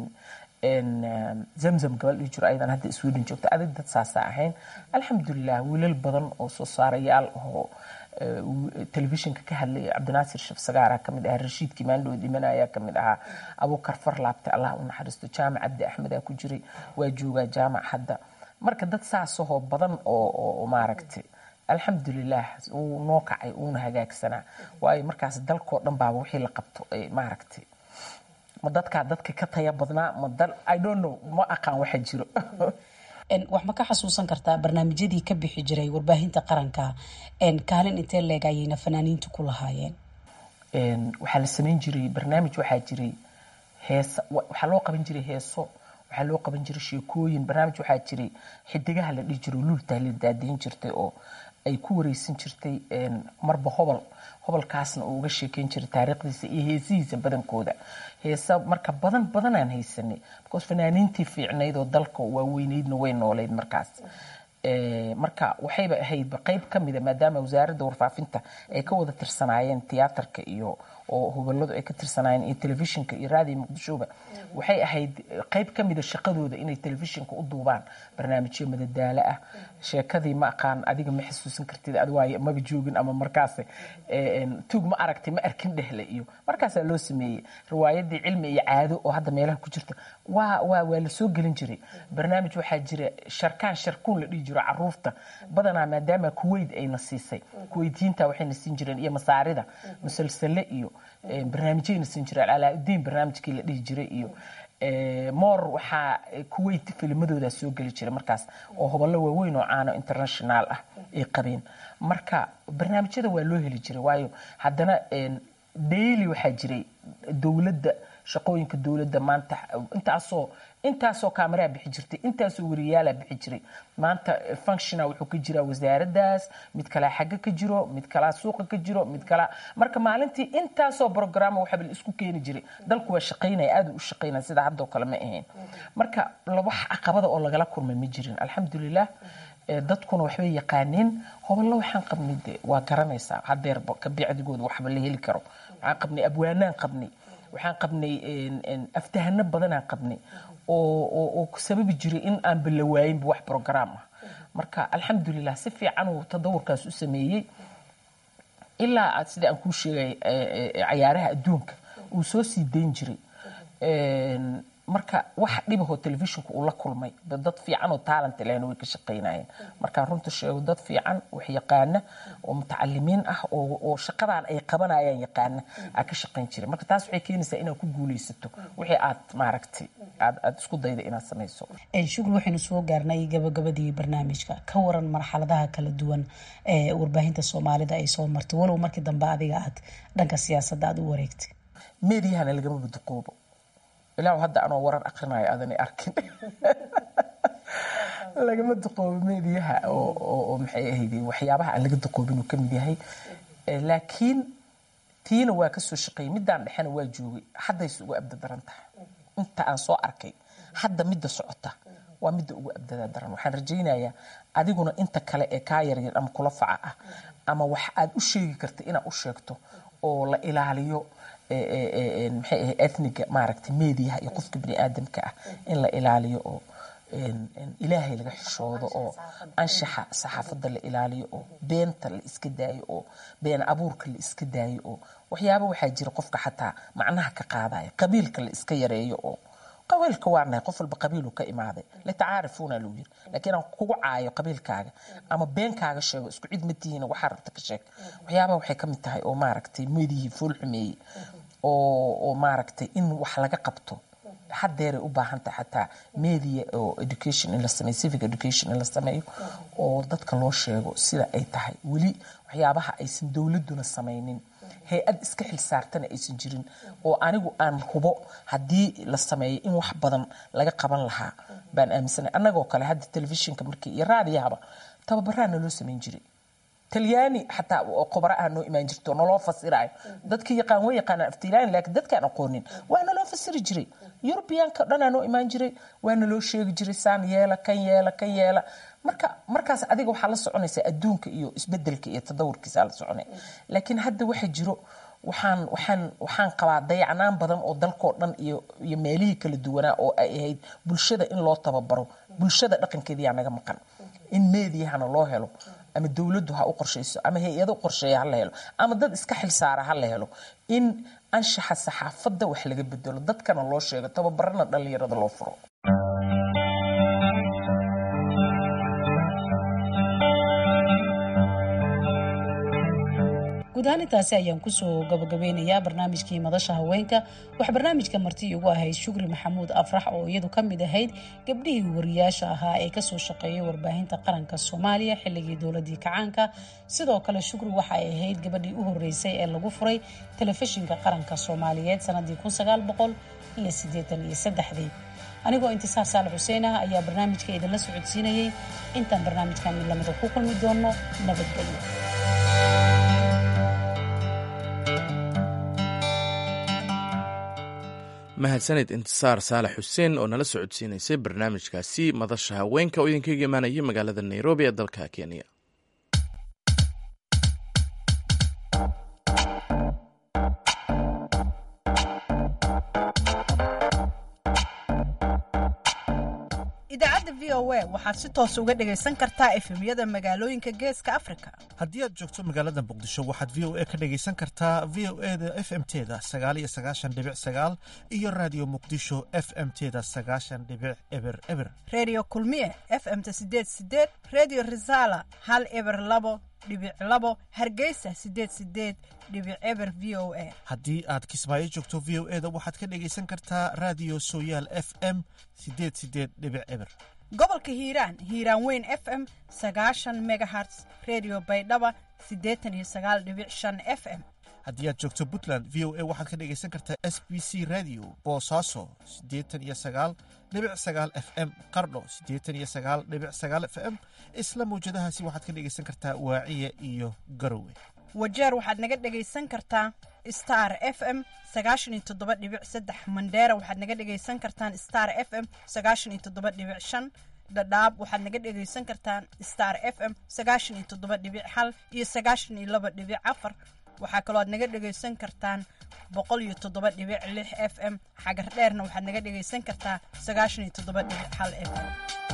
zamzam gabal dhihi jiro ayadan hadda sweden joogta adag dad saasaa ahayn alxamdulilah wiilal badan oo soo saarayaal oo telefishinka ka hadlaya cabdinaasir shaf sagaara kamid ahaa rashiidkii maandhow dhimanaya kamid ahaa abuukar farlaabte allah u naxariisto jaamac cabdi axmedaa ku jiray waa joogaa jaamac hadda marka dad saasahoo badan oo maaragtay alxamdulilah uu noo kacay uuna hagaagsanaa waayo markaas dalkoo dhan baaba wixii la qabto maaragtay ma dadkaa dadka ka taya badnaa ma dal i don't know ma aqaan waxa jiro wax ma ka xasuusan kartaa barnaamijyadii ka bixi jiray warbaahinta qaranka kaalin intee leeg ayayna fanaaniintu ku lahaayeen waxaa la samayn jiray barnaamij waxaa jiray heesa waxaa loo qaban jiray heeso waxaa loo qaban jiray sheekooyin barnaamij waxaa jiray xidigaha la dhihi jiro luultaa la daadayn jirtay oo ay ku wareysan jirtay marba hobol hobolkaasna uu uga sheekeyn jiray taariikhdiisa iyo heesihiisa badankooda heesa marka badan badanaan haysanay because fanaaniintii fiicnayd oo dalka waaweyneydna way nooleyd markaas marka waxayba ahaydba qeyb ka mida maadaama wasaaradda warfaafinta ay ka wada tirsanaayeen tiyaatarka iyo oo hubaladu ay ka tirsanaayeen iyo telefishinka iyo raadiyo muqdishoba waxay ahayd qeyb ka mida shaqadooda inay telefishinka u duubaan barnaamijyo madadaalo ah sheekadii ma aqaan adiga ma xasuusan kartid ad waaye maba joogin ama markaas tuug ma aragtay ma arkin dhehle iyo markaasaa loo sameeyey riwaayadii cilmi iyo caado oo hadda meelaha ku jirta waa waa waa la soo gelin jiray barnaamij waxaa jira sharkaan sharkuun la dhihi jiro caruurta badanaa maadaama kuweyt ayna siisay kuweytiyiinta waxayna siin jireen iyo masaarida musalsale iyo barnaamijyayna siin jireen calaa-udiin barnaamijkii la dhihi jiray iyo moor waxaa kuweyt filmadoodaa soo geli jiray markaas oo hoballo waaweyn oo caano international ah ay qabeen marka barnaamijyada waa loo heli jiray waayo haddana daily waxaa jiray dowladda shaqooyinka dowladda maanta intaasoo intaasoo kaamaraa bixi jirtay intaasoo wariyaalaa bixi jiray maanta functiona wuxuu ka jiraa wasaaraddaas mid kalaa xagga ka jiro mid kalaa suuqa ka jiro mid kalaa marka maalintii intaasoo brograma waxaa la isku keeni jiray dalku waa shaqaynaya aad u shaqaynaya sida haddoo kale ma ahayn marka wax caqabada oo lagala kulmay ma jirin alxamdulilah dadkuna waxbay yaqaaneen hoballo waxaan qabnay de waa garanaysaa hadeerba kabicdigooda waxba la heli karo waxaan qabnay abwaanaan qabnay waxaan qabnay aftahano badanaan qabnay oo sababi jiray in aan balawaayinba wax brograam ah marka alxamdulilah si fiican uu tadawurkaas u sameeyey ilaa sida aan kuu sheegay cayaaraha adduunka uu soo sii dayn jiray marka wax dhibahoo telefishinku uu la kulmay dad fiican oo talent lehna way ka shaqaynayeen markaan runta sheego dad fiican wax yaqaana oo mutacalimiin ah oo shaqadan ay qabanayaan yaqaana aa ka shaqayn jiray marka taas waxay keenaysaa inaad ku guulaysato wixii aad maaragtay aad aad isku dayda inaad samayso shukri waxaynu soo gaarnay gabagabadii barnaamijka ka waran marxaladaha kala duwan ee warbaahinta soomaalida ay soo martay walow markii dambe adiga aad dhanka siyaasadda aad u wareegtay meediyahana lagama badaqoobo ilaa hadda anoo warar akrinayo aadanay arkin lagama duqoobo meediyaha oo maxay ahayd waxyaabaha aan laga duqoobin uu ka mid yahay laakiin tiina waa ka soo shaqeeyey middaan dhexena waa joogay haddayse ugu abda daran tahay inta aan soo arkay hadda midda socota waa midda ugu abdada daran waxaan rajaynayaa adiguna inta kale ee kaa yaryar ama kula faca ah ama wax aad u sheegi karta inaad u sheegto oo la ilaaliyo maxay ahay ethniga maaragtay meediyaha iyo qofka bini aadamka ah in la ilaaliyo oo ilaahay laga xishoodo oo anshaxa saxaafadda la ilaaliyo oo beenta la iska daayo oo been abuurka la iska daayo oo waxyaaba waxaa jira qofka xataa macnaha ka qaadaya qabiilka la iska yareeyo oo qabiilka waa nahay qof walba qabiilu ka imaaday latacaarifuuna lagu yiri laakiin aan kugu caayo qabiilkaaga ama beenkaaga sheego isku cid ma tihiina waxaa rabta ka sheeg waxyaabaha waxay ka mid tahay oo maaragtay meediyihii fool xumeeyey oo oo maaragtay in wax laga qabto hadeeray u baahan tahay xataa media oo education in la sameeyo civic education in la sameeyo oo dadka loo sheego sida ay tahay weli waxyaabaha aysan dowladuna samaynin hay-ad iska xil saartana aysan jirin oo anigu aan hubo haddii la sameeyo in wax badan laga qaban lahaa baan aaminsanay annagoo kale hadda telefishinka markii iyo raadiyahaba tababaraana loo samayn jiray talyaani xataa oo khubaro ah noo imaan jirto naloo fasirayo dadkii yaqaan way yaqaanaan aftilaani laakiin dadkaan aqoonin waa naloo fasiri jiray yurubiyaanka dhanaa noo imaan jiray waa naloo sheegi jiray saan yeela kan yeela kan yeela marka markaas adiga waxaa la soconaysaa adduunka iyo isbedelka iyo tadawurkiisa la soconaya laakiin hadda waxa jiro waxaan waxaan waxaan qabaa dayacnaan badan oo dalkoo dhan iyo iyo meelihii kala duwanaa oo ay ahayd bulshada in loo tababaro bulshada dhaqankeediyaa naga maqan in meediyahana loo helo ama dowladdu ha u qorshayso ama hay-ado qorsheeya ha la helo ama dad iska xilsaara ha la helo in anshaxa saxaafadda wax laga bedelo dadkana loo sheego tababarana dhallinyarada loo furo guud ahaan intaasi ayaan kusoo gabagabeynayaa barnaamijkii madasha haweenka wax barnaamijka marti igu ahayd shukri maxamuud afrax oo iyadu ka mid ahayd gabdhihii wariyaasha ahaa ee kasoo shaqeeyay warbaahinta qaranka soomaaliya xilligii dowladii kacaanka sidoo kale shukri waxa ay ahayd gabadhii u horeysay ee lagu furay telefishinka qaranka soomaaliyeed sanadii iyo ieeaniyosaddexdii anigoo intisaar saalax xuseen ah ayaa barnaamijka idinla socodsiinayay intaan barnaamijkan mid lamida ku kulmi doono nabadgelyo mahadsaned intisaar saalax xuseen oo nala socodsiinaysay barnaamijkaasi madasha haweenka oo idinkaga imaanaya magaalada nairobi ee dalka kenya idaacadda v o a waxaad si toos uga dhagaysan kartaa efemyada magaalooyinka geeska afrika haddii aad joogto magaalada muqdisho waxaad v o a ka dhagaysan kartaa v o e da f m teda sagaal iyo sagaashan dhibic sagaal iyo raadiyo muqdisho f m teda sagaashan dhibic eber eber redio kulmiye f m ta sideed sideed redio resala hal eber labo dhibic labo hargeysa sideed sideed dhibic eber v o a haddii aad kismaayo joogto v o e da waxaad ka dhagaysan kartaa raadiyo sooyaal f m sideed sideed dhibic eber gobolka hiiraan hiiraan weyn f m sagaashan megaherts redio baydhaba siddeetan iyo sagaal dhibic shan f m haddii aad joogto puntland v o a waxaad ka dhagaysan kartaa s b c radio boosaaso siddeetan iyo sagaal dhibic sagaal f m qardho siddeetan iyo sagaal dhibic sagaal f m isla mawjadahaasi waxaad ka dhagaysan kartaa waaciya iyo garowe wajeer waxaad naga dhagaysan kartaa star f m sagaashan iyo toddoba dhibic saddex mandheera waxaad naga dhagaysan kartaan star f m sagaashan iyo toddoba dhibic shan dhadhaab waxaad naga dhagaysan kartaan star f m sagaashan iyo toddoba dhibic hal iyo sagaashan iyo laba dhibic afar waxaa kaloo aad naga dhagaysan kartaan boqol iyo toddoba dhibic lix f m xagar dheerna waxaad naga dhagaysan kartaa sagaashan iyo toddoba dhibic hal f m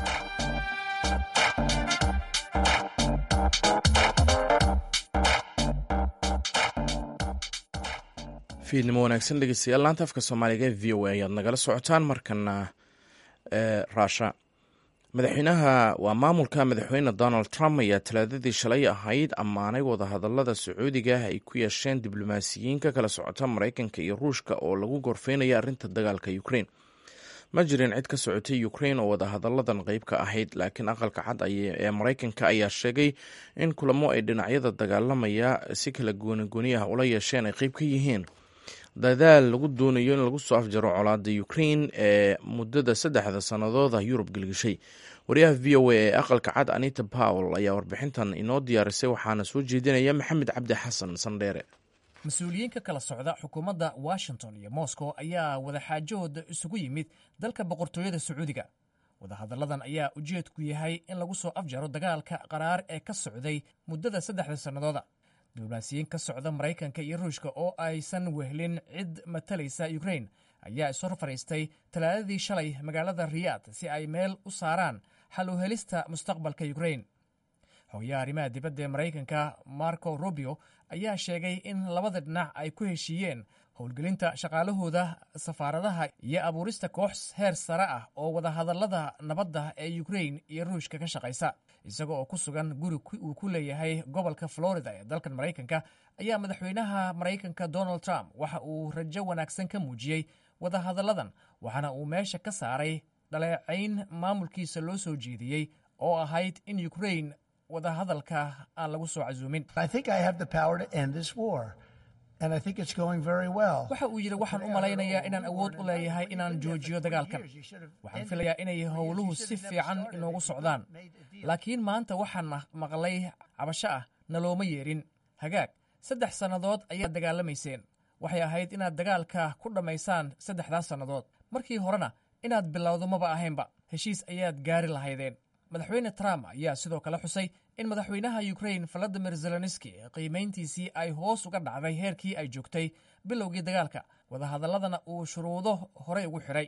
fiidnimo wanaagsan dhegeystayaal laanta afka soomaaliga ee v o a ayaad nagala socotaan markana raasha madaxweynaha waa maamulka madaxweyne donald trump ayaa talaadadii shalay ahayd ammaanay wadahadalada sacuudiga ay ku yeesheen diblomaasiyiin ka kala socota maraykanka iyo ruushka oo lagu gorfeynaya arrinta dagaalka ukraine ma jirin cid ka socotay ukraine oo wadahadaladan qeyb ka ahayd laakiin aqalka cad ee maraykanka ayaa sheegay in kulamo ay dhinacyada dagaalamaya si kala goonigooni ah ula yeesheen ay qeyb ka yihiin dadaal lagu doonayo in lagu soo afjaro colaada ukraine ee muddada saddexda sannadooda yurub gelgishay wariyaha v o a ee aqalka cad anita powell ayaa warbixintan inoo diyaarisay waxaana soo jeedinaya maxamed cabdi xasan sandheere mas-uuliyiin ka kala socda xukuumadda washington iyo moscow ayaa wadaxaajahooda isugu yimid dalka boqortooyada sacuudiga wadahadalladan ayaa ujeedku yahay in lagu soo afjaro dagaalka qaraar ee ka socday muddada saddexda sannadooda diblomaasiyiin ka socda maraykanka iyo ruushka oo aysan wehlin cid matalaysa ukrain ayaa ishor fadhiistay talaadadii shalay magaalada riyaad si ay meel u saaraan xal u helista mustaqbalka ukrain xogayaha arrimaha dibadda ee maraykanka marco rubio ayaa sheegay in labada dhinac ay ku heshiiyeen howlgelinta shaqaalahooda safaaradaha iyo abuurista koox heer sare ah oo wadahadallada nabadda ee ukrain iyo ruushka ka shaqaysa isaga oo ku sugan guri uu ku leeyahay gobolka florida ee dalkan maraykanka ayaa madaxweynaha maraykanka donald trump waxa uu rajo wanaagsan ka muujiyey wadahadalladan waxaana uu meesha ka saaray dhaleecayn maamulkiisa loo soo jeediyey oo ahayd in ukrain wadahadalka aan lagu soo casuumin waxa uu yidhi waxaan u malaynayaa inaan awood u leeyahay inaan joojiyo dagaalkan waxaan filayaa inay howluhu si fiican inoogu socdaan laakiin maanta waxaan maqlay cabasho ah nalooma yeerin hagaag saddex sannadood ayaad dagaalamayseen waxay ahayd inaad dagaalka ku dhammaysaan saddexdaas sannadood markii horena inaad bilowdo maba ahaynba heshiis ayaad gaari lahaydeen madaxweyne trump ayaa sidoo kale xusay in madaxweynaha ukrain valadimir zelenski qiimayntiisii ay hoos uga dhacday heerkii ay joogtay bilowgii dagaalka wadahadaladana uu shuruudo horey ugu xidhay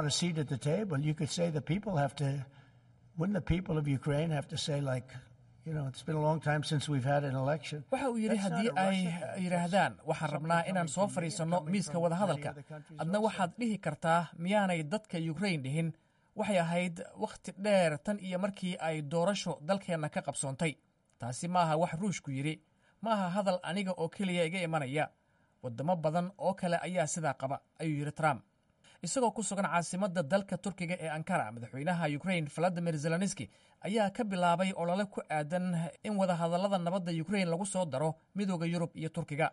waxa uu yidhi haddii ay yidhaahdaan waxaan rabnaa inaan soo fadhiisanno miiska wadahadalka adna waxaad dhihi kartaa miyaanay dadka ukrain dhihin waxay ahayd wakhti dheer tan iyo markii ay doorasho dalkeenna ka qabsoontay taasi ma aha wax ruushku yidhi ma aha hadal aniga oo keliya iga imanaya waddamo badan oo kale ayaa sidaa qaba ayuu yidhi trump isagoo ku sugan caasimadda dalka turkiga ee ankara madaxweynaha ukrain valadimir zelenski ayaa ka bilaabay olole ku aadan in wadahadallada nabadda ukrain lagu soo daro midooda yurub iyo turkiga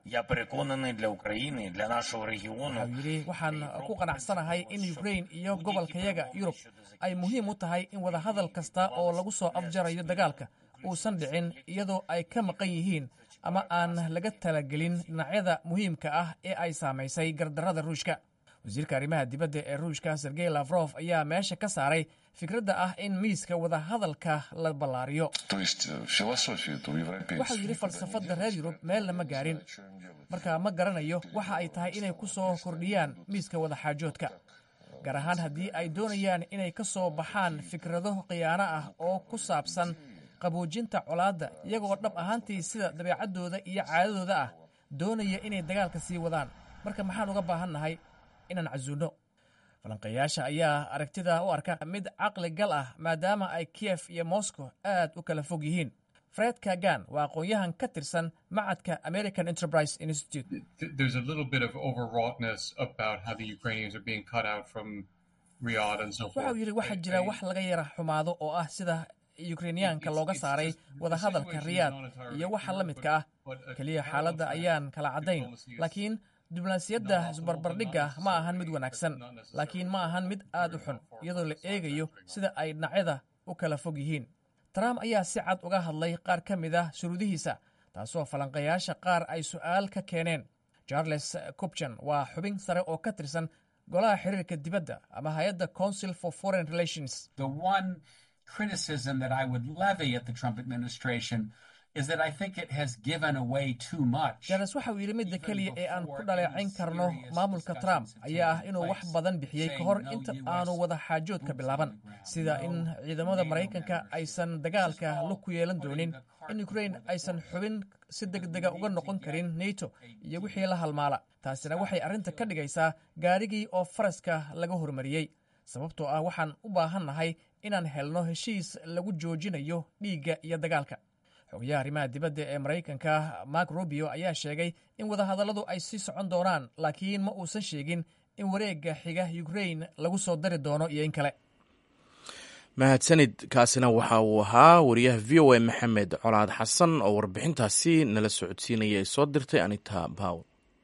waxau yidhi waxaan ku qanacsanahay in ukrain iyo gobolkayaga yurub ay muhiim u tahay in wadahadal kasta oo lagu soo afjarayo dagaalka uusan dhicin iyadoo ay ka maqan yihiin ama aan laga talagelin dhinacyada muhiimka ah ee ay saamaysay gardarrada ruushka wasiirka arrimaha dibadda ee ruushka sergey lafrof ayaa meesha ka saaray fikradda ah in miiska wadahadalka la ballaariyo waxau yidhi falsafadda reer yurub meelna ma gaarin marka ma garanayo waxa ay tahay inay ku soo kordhiyaan miiska wadaxaajoodka gaar ahaan haddii ay doonayaan inay ka soo baxaan fikrado khiyaano ah oo ku saabsan qaboojinta colaadda iyagoo dhab ahaantii sida dabeecaddooda iyo caadadooda ah doonaya inay dagaalka sii wadaan marka maxaan uga baahannahay inaan casuulno falanqeeyaasha ayaa aragtida u arka mid caqli gal ah maadaama ay kiyef iyo moscow aad u kala fog yihiin fred kagan waa aqoon-yahan ka tirsan macadka american enterprise institute waxau yidhi waxaa jira wax laga yara xumaado oo ah sida yukrainiyaanka looga saaray wadahadalka riyaad iyo waxa la midka ah keliya xaaladda ayaan kala caddayn laakiin diblomaasiyadda isbarbardhigga ma ahan mid wanaagsan laakiin ma ahan mid aad u xun iyadoo la eegayo sida ay dhinacyada u kala fog yihiin trump ayaa si cad uga hadlay qaar ka mid ah shuruudihiisa taasoo falanqayaasha qaar ay su'aal ka keeneen charles cubjan waa xubin sare oo ka tirsan golaha xiriirka dibadda ama hay-adda council for foreign relations jares waxa uu yidhi midda keliya ee aan ku dhaleecayn karno maamulka trump ayaa ah inuu wax badan bixiyey ka hor inta aanu wada xaajoodka bilaaban sida in ciidamada maraykanka aysan dagaalka lug ku yeelan doonin in ukrain aysan xubin si deg dega uga noqon karin neto iyo wixii la halmaala taasina waxay arrinta ka dhigaysaa gaarigii oo faraska laga hormariyey sababtoo ah waxaan u baahannahay inaan helno heshiis lagu joojinayo dhiigga iyo dagaalka xogayaha arrimaha dibadda ee maraykanka mark rubio ayaa sheegay in wadahadalladu ay sii socon doonaan laakiin ma uusan sheegin in wareegga xiga ukrain lagu soo dari doono iyo in kale mahadsanid kaasina waxa uu ahaa wariyaha v o a maxamed colaad xasan oo warbixintaasi nala socodsiinaya ay soo dirtay anita baw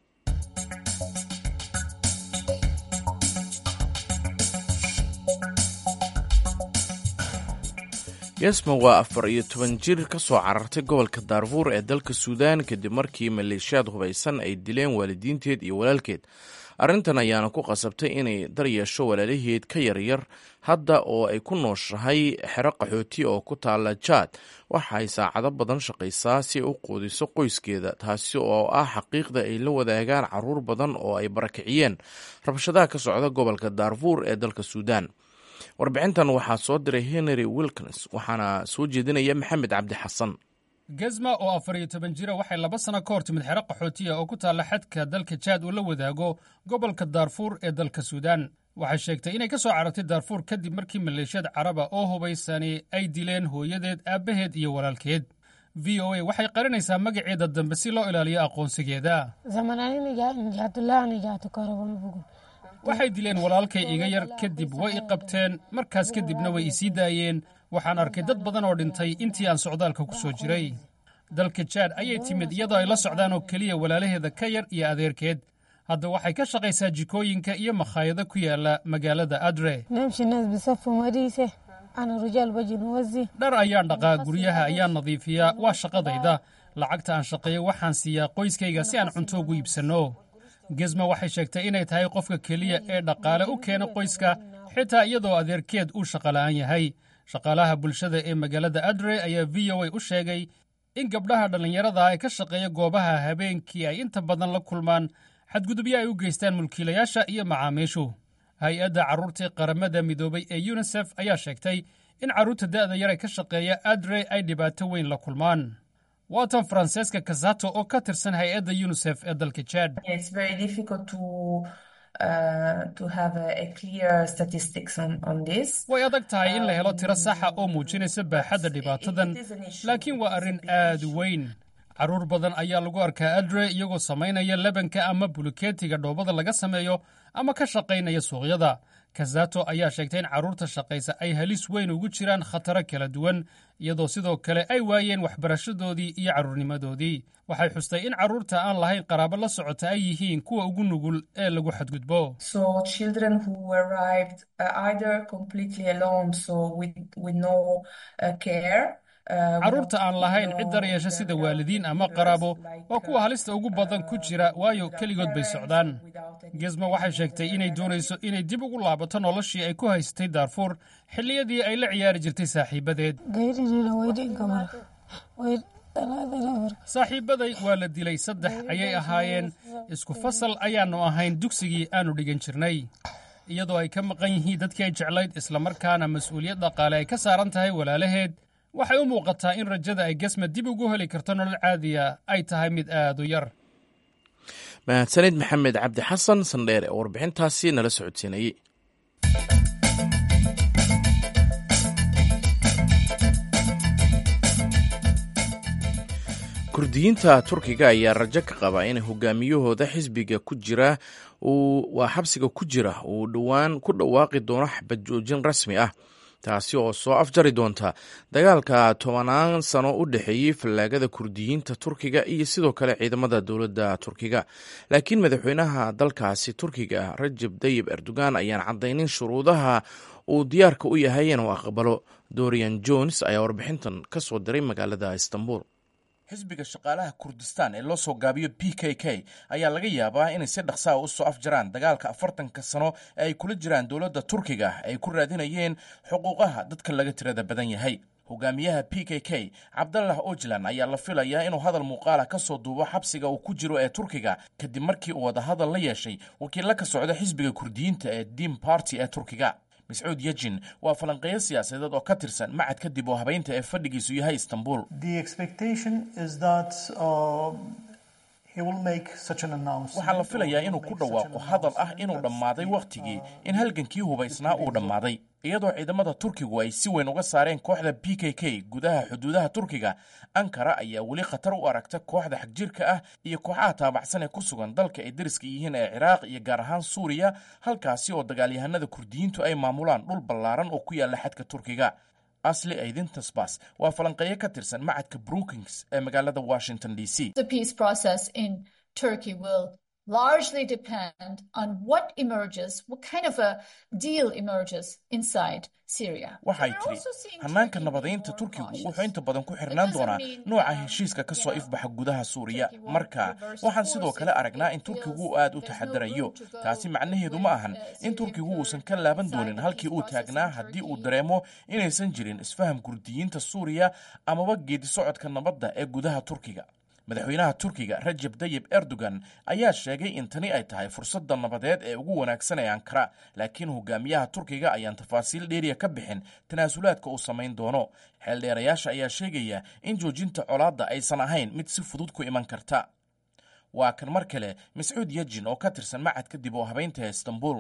yesma waa afar iyo toban jir ka soo carartay gobolka daarfuur ee dalka suudaan kadib markii maleeshiyaad hubaysan ay dileen waalidiinteed iyo walaalkeed arrintan ayaana ku qasabtay inay daryeesho walaalaheed ka yaryar hadda oo ay ku nooshahay xero qaxooti oo ku taala jaad waxa ay saacado badan shaqaysaa si ay u quudiso qoyskeeda taasi oo ah xaqiiqda ay la wadaagaan caruur badan oo ay barakiciyeen rabshadaha ka socda gobolka daarfuur ee dalka suudaan warbixintan waxaa soo diray henry wilkins waxaana soo jeedinaya maxamed cabdi xasan gezma oo afar iyo toban jira waxay laba sano ka hor timid xero qaxootiya oo ku taalla xadka dalka jaad uu la wadaago gobolka daarfuur ee dalka suudaan waxay sheegtay inay ka soo carartay daarfuur kadib markii maleeshiyad caraba oo hubaysani ay dileen hooyadeed aabbaheed iyo walaalkeed v o a waxay qarinaysaa magaceeda dambe si loo ilaaliyo aqoonsigeeda waxay dileen walaalkay iga yar kadib way i qabteen markaas kadibna way i sii daayeen waxaan arkay dad badan oo dhintay intii aan socdaalka ku soo jiray dalka jaad ayay timid iyadoo ay la socdaan oo keliya walaalaheeda ka yar iyo adeerkeed hadda waxay ka shaqaysaa jikooyinka iyo makhaayado ku yaala magaalada adre dhar ayaan dhaqaa guryaha ayaan nadiifiyaa waa shaqadayda lacagta aan shaqeeyo waxaan siiyaa qoyskayga si aan cunto ugu iibsanno gesma waxay sheegtay inay tahay qofka keliya ee dhaqaale u keena qoyska xitaa iyadoo adeerkeed uu shaqola'aan yahay shaqaalaha bulshada ee magaalada adre ayaa v o a u sheegay in gabdhaha dhallinyarada ee ka shaqeeya goobaha habeenkii ay inta badan la kulmaan xadgudubyo ay u geystaan mulkiilayaasha iyo macaamiishu hay-adda carruurtii qaramada midoobay ee yunisef ayaa sheegtay in carruurta da'da yar ee ka shaqeeya adre ay dhibaato weyn la kulmaan waatan faranseeska kasato oo ka tirsan hay-adda yunisef ee dalka jad way adag tahay in la helo tiro saxa oo muujinaysa baaxadda dhibaatadan laakiin waa arrin aad u weyn carruur badan ayaa lagu arkaa adre iyagoo samaynaya lebanka ama buluketiga dhoobada laga sameeyo ama ka shaqaynaya suuqyada kazato ayaa sheegtay in carruurta shaqaysa ay halis weyn ugu jiraan khataro kala duwan iyadoo sidoo kale ay waayeen waxbarashadoodii iyo carruurnimadoodii waxay xustay in carruurta aan lahayn qaraabo la socota ay yihiin kuwa ugu nugul ee lagu xadgudbo carruurta aan lahayn cid daryeesha sida waalidiin ama qaraabo waa kuwa halista ugu badan ku jira waayo keligood bay socdaan gesma waxay sheegtay inay doonayso inay dib ugu laabato noloshii ay ku haysatay daarfuur xilliyadii ay la ciyaari jirtay saaxiibadeed saaxiibaday waa la dilay saddex ayay ahaayeen isku fasal ayaannu ahayn dugsigii aannu dhigan jirnay iyadoo ay ka maqan yihiin dadkii ay jeclayd islamarkaana mas-uuliyad dhaqaale ay ka saaran tahay walaalaheed waxay u muuqataa in rajada ay gesma dib ugu heli karto nolol caadiya ay tahay mid aad u yar mahadsanid maxamed cabdi xasan sandheer ee warbixintaasi nala socodsiinayey kurdiyiinta turkiga ayaa rajo ka qaba in hogaamiyahooda xisbiga ku jira waa xabsiga ku jira uu dhowaan ku dhawaaqi doono xabad joojin rasmi ah taasi oo soo afjari doonta dagaalka tobanaan sano u dhexeeyey fallaagada kurdiyiinta turkiga iyo sidoo kale ciidamada dowladda turkiga laakiin madaxweynaha dalkaasi turkiga rajab tayib erdogan ayaan caddaynin shuruudaha uu diyaarka u yahay inuu aqbalo dorian jones ayaa warbixintan ka soo diray magaalada istanbul xisbiga shaqaalaha kurdistaan ee loo soo gaabiyo p k k ayaa laga yaabaa inay si dhaqsaa u soo afjaraan dagaalka afartanka sano ee ay kula jiraan dowladda turkiga ay ku raadinayeen xuquuqaha dadka laga tirada badan yahay hogaamiyaha p k k cabdallah ojlan ayaa la filayaa inuu hadal muuqaala ka soo duubo xabsiga uu ku jiro ee turkiga kadib markii uu wadahadal la yeeshay wakiilla ka socda xisbiga kurdiyiinta ee dim barty ee turkiga mascuud yejin waa falanqeeyo siyaasadeed oo ka tirsan macad kadib oo habeynta ee fadhigiisu yahay istanbul waxaa la filayaa inuu ku dhawaaqo hadal ah inuu dhammaaday wakhtigii in halgankii hubaysnaa uu dhammaaday iyadoo ciidamada turkigu ay si weyn uga saareen kooxda p k k gudaha xuduudaha turkiga ankara ayaa weli khatar u aragta kooxda xagjirka ah iyo kooxaha taabacsan ee ku sugan dalka ay dariska yihiin ee ciraaq iyo gaar ahaan suuriya halkaasi oo dagaalyahanada kurdiyiintu ay maamulaan dhul ballaaran oo ku yaalla xadka turkiga asli aydintasbas waa falanqeeyo ka tirsan macadka brookings ee magaalada washington d c largely depend on what emerges, what kind of a deal emerges inside Syria. waxay tidhi hannaanka nabadaynta turkigu wuxuu inta badan ku xirnaan doonaa nooca heshiiska ka soo ifbaxa gudaha suuriya marka waxaan sidoo kale aragnaa in turkigu aad u taxadarayo taasi macnaheedu ma ahan in turkigu uusan ka laaban doonin halkii uu taagnaa haddii uu dareemo inaysan jirin isfaham kurdiyiinta suuriya amaba geedi socodka nabadda ee gudaha turkiga madaxweynaha turkiga rajab tayib erdogan ayaa sheegay in tani ay tahay fursadda nabadeed ee ugu wanaagsan ee ankara laakiin hogaamiyaha turkiga ayaan tafaasiil dheeriya ka bixin tanaasulaadka uu samayn doono xeeldheerayaasha ayaa sheegaya in joojinta colaadda aysan ahayn mid si fudud ku iman karta waa kan mar kale mascuud yejin oo ka tirsan macadka dib oo habeynta ee istanbul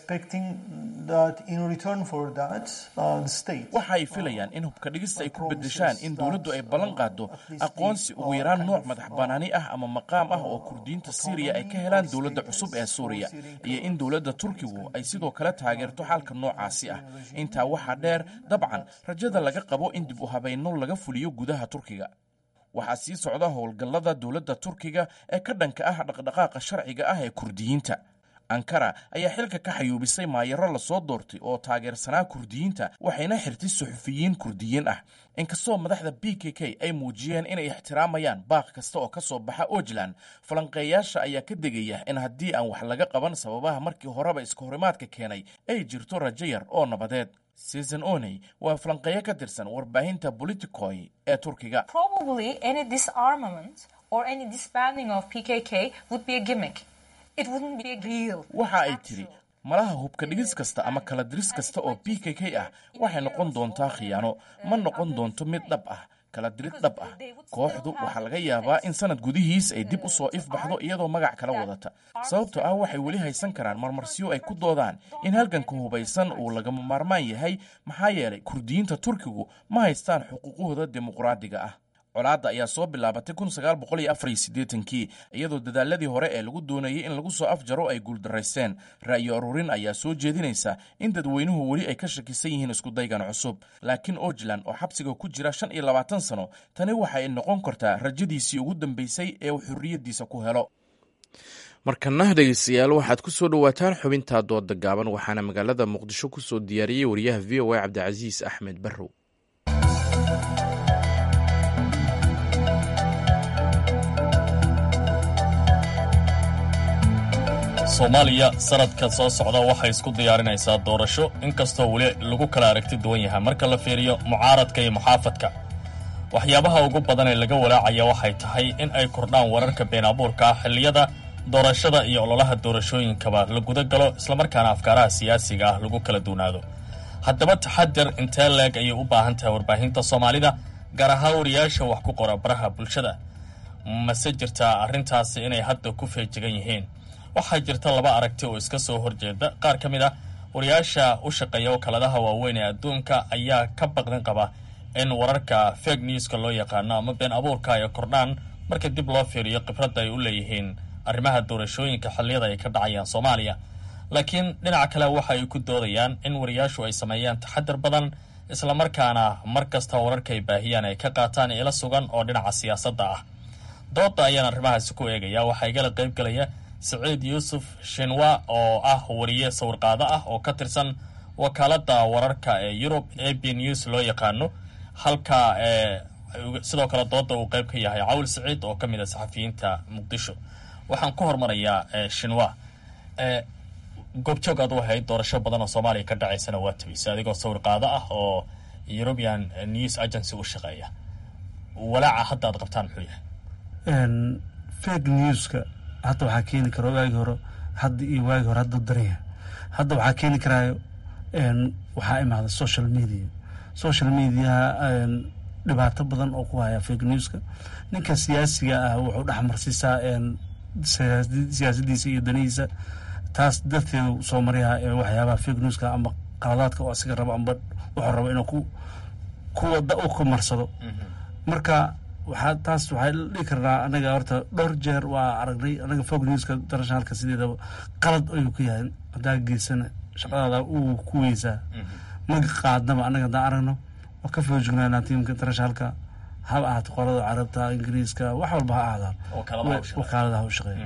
waxa ay filayaan in hubka dhigista ay ku bedeshaan in dowladdu ay ballan qaado aqoonsi ugu yaraan nooc madax banaani ah ama maqaam ah oo kurdiyiinta syriya ay ka helaan dowladda cusub ee suuriya iyo in dowladda turkigu ay sidoo kale taageerto xalka noocaasi ah intaa waxaa dheer dabcan rajada laga qabo in dib u habeynno laga fuliyo gudaha turkiga waxaa sii socda howlgallada dowladda turkiga ee ka dhanka ah dhaqdhaqaaqa sharciga ah ee kurdiyiinta ankara ayaa xilka ka xayuubisay maayaro lasoo doortay oo taageersanaa kurdiyiinta waxayna xirtay suxufiyiin kurdiyiin ah inkastoo madaxda b k k ay muujiyeen inay ixtiraamayaan baaq kasta oo ka soo baxa ojland falanqeeyaasha ayaa ka degaya in haddii aan wax laga qaban sababaha markii horeba iska horimaadka keenay ay jirto rajo yar oo nabadeed season oney waa falanqeeyo ka tirsan warbaahinta politicoy ee turkiga waxa ay tiri malaha hubka dhigis kasta ama kala diris kasta oo b k k ah waxay noqon doontaa khiyaano ma noqon doonto mid dhab ah kala dirid dhab ah kooxdu waxaa laga yaabaa in sanad gudihiis ay dib u soo ifbaxdo iyadoo magac kala wadata sababtoo ah waxay weli haysan karaan marmarsiyo ay ku doodaan in halganka hubaysan uu lagama maarmaan yahay maxaa yeelay kurdiyiinta turkigu ma haystaan xuquuqahooda dimuqraadiga ah colaadda ayaa soo bilaabatay kii iyadoo dadaaladii hore ee lagu doonayey in lagu soo afjaro ay guuldaraysteen ra'yo aruurin ayaa soo jeedinaysa in dadweynuhu weli ay ka shakisan yihiin iskudaygan cusub laakiin ojland oo xabsiga ku jira shan iyo labaatan sano tani waxa ay noqon kartaa rajadiisii ugu dambeysay ee uu xorriyaddiisa ku helo markana dhegeystayaal waxaad ku soo dhowaataan xubintaa dooda gaaban waxaana magaalada muqdisho ku soo diyaariyey wariyaha v o a cabdicasiis axmed barrow soomaaliya sanadka soo socda waxay isku diyaarinaysaa doorasho inkastoo weli lagu kala aragti duwan yahay marka la fiiriyo mucaaradka iyo muxaafadka waxyaabaha ugu badan ee laga walaacaya waxay tahay in ay kordhaan wararka been abuurka ah xilliyada doorashada iyo ololaha doorashooyinkaba la guda galo islamarkaana afkaaraha siyaasiga ah lagu kala duunaado haddaba taxadir intee leeg ayay u baahan tahay warbaahinta soomaalida gaar ahaan wariyaasha wax ku qora baraha bulshada mase jirtaa arrintaasi inay hadda ku feejigan yihiin waxaa jirta laba aragti oo iska soo horjeeda qaar ka mid ah wariyaasha u shaqeeya wakaaladaha waaweyn ee adduunka ayaa ka baqdin qaba in wararka fake newska loo yaqaano ama been abuurka ay kordhaan marka dib loo fiiriyo khibradda ay u leeyihiin arrimaha doorashooyinka xilliyada ay ka dhacayaan soomaaliya laakiin dhinaca kale waxa ay ku doodayaan in wariyaashu ay sameeyaan taxadir badan islamarkaana mar kasta wararka ay baahiyaan ay ka qaataan ila sugan oo dhinaca siyaasadda ah dooda ayaan arrimahaasi ku eegaya waxaa igala qayb galaya siciid yuusuf shinwa oo ah wariye sawirqaado ah oo ka tirsan wakaaladda wararka ee yurub a b news loo yaqaano halka sidoo kale dooda uu qayb ka yahay cawl siciid oo ka mid a saxafiyiinta muqdisho waxaan ku hormarayaa shinwa goobjoog aad u ahayd doorasho badan oo soomaaliya ka dhacaysana waa tabaysa adigoo sawirqaado ah oo european news agency u shaqeeya walaaca hadda aad qabtaan muxuu yahay fake newska hadda waxaa keeni kara waagi hore hadda iyo waagi hore hadda daraya hadda waxaa keeni karaayo waxaa imaada social media social mediaha dhibaato badan oo ku haya fake newska ninka siyaasiga ah wuxuu dhexmarsiisaa siyaasadiisa iyo danihiisa taas darteedu soo maryaa waxyaabaha fake newska ama qaladaadka oo asiga rabo amba wuxuu rabo inuu ku ku wada u ku marsado marka waxaa taas waxaa dhihi karnaa anaga horta dhowr jeer waa aragnay anaga fog newska internationalka sideedaba qalad ayuu ku yahay haddaa geysana shaqadaada uu ku weysaa maga qaadnaba anaga haddaan aragno waa ka foojignaanaa tiimka internationalka haba ahaato qolada carabta ingiriiska wax walba ha ahaadaan wakaaladaha u shaqeeya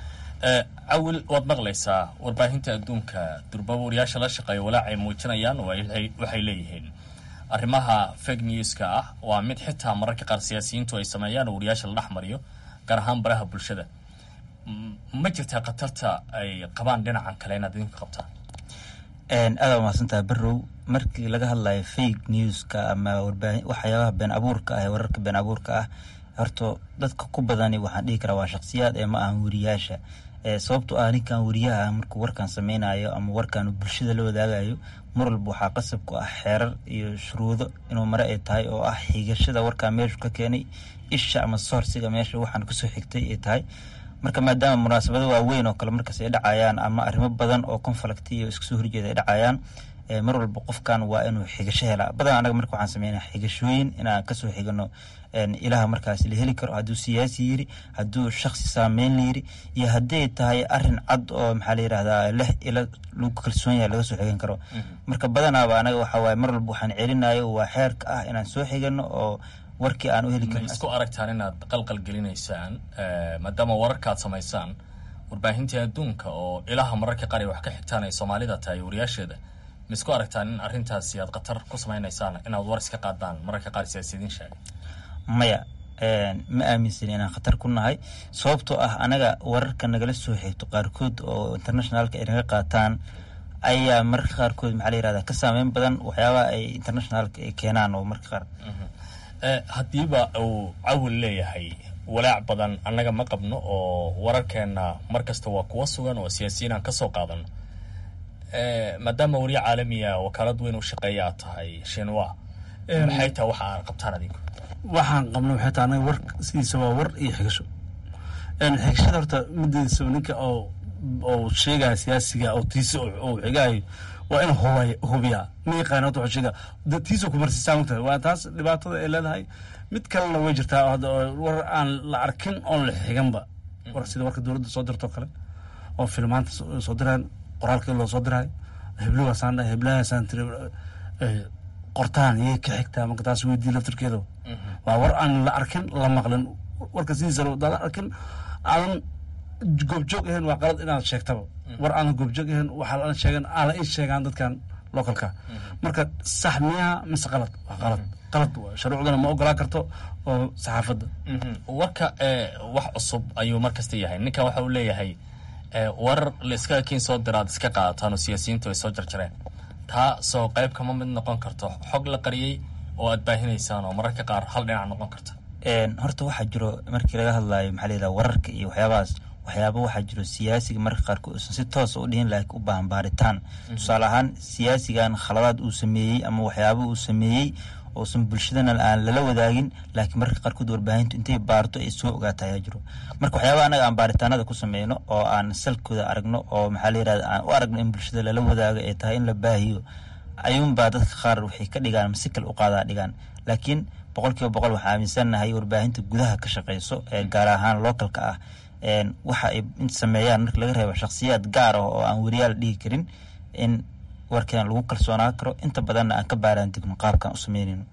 cawil waad maqlaysaa warbaahinta adduunka durbaba wariyaasha la shaqeeya walaacay muujinayaan waxay leeyihiin arrimaha fake newska ah waa mid xitaa mararka qaar siyaasiyiintu ay sameeyaan oo wariyaasha la dhex mariyo gaar ahaan baraha bulshada ma jirtaa khatarta ay qabaan dhinacan kale inaad idinka qabtaan aada mahadsantaha barrow markii laga hadlayo fake newska ama warbaahin waxyaabaha been abuurka ah ee wararka been abuurka ah horta dadka ku badani waxaan dhihi karaa waa shakhsiyaad ee ma ahan wariyaasha sababto ah ninkan wariyaha markuu warkan sameynayo ama warkan bulshada la wadaagayo mar walba waxaa qasab ku ah xeerar iyo shuruudo inuu mare ay tahay oo ah xigashada warkaa meeshu ka keenay isha ama soorsiga meesha waxaan kasoo xigtay ay tahay marka maadaama munaasabado waaweyn oo kale markaas ay dhacayaan ama arrimo badan oo conflict iyo iskasoo horjeeda ay dhacayaan mar walba qofkan waa inuu xigasho helaa badan anaga marka waxaan sameynaa xigashooyin inaan kasoo xigano ilaha markaas la heli karo hadduu siyaasi yiri hadduu shaksi saameyn la yiri iyo hadday tahay arin cad oo maxaa la yirahdaa leh ila lagu kalsoon yahay laga soo xigan karo marka badanaaba anaga waxa waaye mar walba waxaan celinayo waa xeerka ah inaan soo xigano oo warkii aan u heli ma karin isku aragtaan inaad qalqal gelinaysaan maadaama wararkaad samaysaan warbaahintii adduunka oo ilaha mararka qaar ay wax ka xigtaan ay soomaalida tahay wariyaasheeda ma isku aragtaan in arrintaasi aad khatar ku samaynaysaan inaad war iska qaadaan mararka qaar siyaasiyiin sheegay maya ma aaminsan inaan khatar ku nahay sababtoo ah anaga wararka nagala soo xigto qaarkood oo internationalka ay naga qaataan ayaa mararka qaarkood maxaa la yirahdaa ka saameyn badan waxyaabaha ay internationalka ay keenaan oo marka qaar haddiiba uu cawil leeyahay walaac badan annaga ma qabno oo wararkeenna mar kasta waa kuwa sugan oo siyaasiyiin aan ka soo qaadano maadaama wariye caalamiya wakaalad weyn u shaqeeya aad tahay shinwa maxay tahay waxa aad qabtaan adinku waxaan qabna waxay tahay anaga war sidiisa waa war iyo xigasho xigashada horta mideedisa ninka oo oo sheegaya siyaasiga oo tiisa oo xigaayo waa in hubay hubiyaa ma yaqaan horta wuxuu sheegaa tiisa kumarsiisaa mogtahay waa taas dhibaatada ay leedahay mid kalena way jirtaa hadda war aan la arkin oon la xiganba war sida warka dowladda soo dirtoo kale oo filmaanta soo diraan qoraalkii loo soo dirayo heblogaasaan dhahay heblahaasaan tiri qortaan iyay ka xigtaa marka taas weydii laftirkeeda waa war aan la arkin la maqlin warka sidiisa dada arkin aadan goobjoog ahayn waa qalad inaad sheegtaba war aadan goobjoog ahayn waxaa la sheegan aan la ii sheegaan dadkan localka marka sax miyaa mise qalad waa qalad qalad shuruucdana ma ogolaa karto oo saxaafadda warka wax cusub ayuu mar kasta yahay ninkan waxa uu leeyahay warar la iska kiin soo diraad iska qaadataan oo siyaasiyiintu ay soo jarjareen taa soo qayb kama mid noqon karto xog la qariyey oo aad baahinaysaan oo mararka qaar hal dhinac noqon karta horta waxaa jiro markii laga hadlaayo maxaa la yidhaha wararka iyo waxyaabahaas waxyaaba waxaa jiro siyaasiga marka qaarkood uusan si toosa u dhihin laakiin u baahan baaritaan tusaale ahaan siyaasigan khaladaad uu sameeyey ama waxyaaba uu sameeyey uusan bulshadana aan lala wadaagin laakiin marka qaarkood warbaahintu intay baarto ay soo ogaata ayaa jiro marka waxyaaba anaga aan baaritaanada ku sameyno oo aan salkooda aragno oo maxaa la yirahda aan u aragno in bulshada lala wadaago ay tahay in la baahiyo ayuunbaa dadka qaar waxay ka dhigaan ama si kale u qaadaa dhigaan laakiin boqol kiiba boqol waxaa aaminsannahay warbaahinta gudaha ka shaqeyso ee gaar ahaan localka ah waxa ay sameeyaan marka laga reebo shakhsiyaad gaar ah oo aan weriyaal dhihi karin in warkeen lagu kalsoonaan karo inta badanna aan ka baaraan degno qaabkaan u sameynayno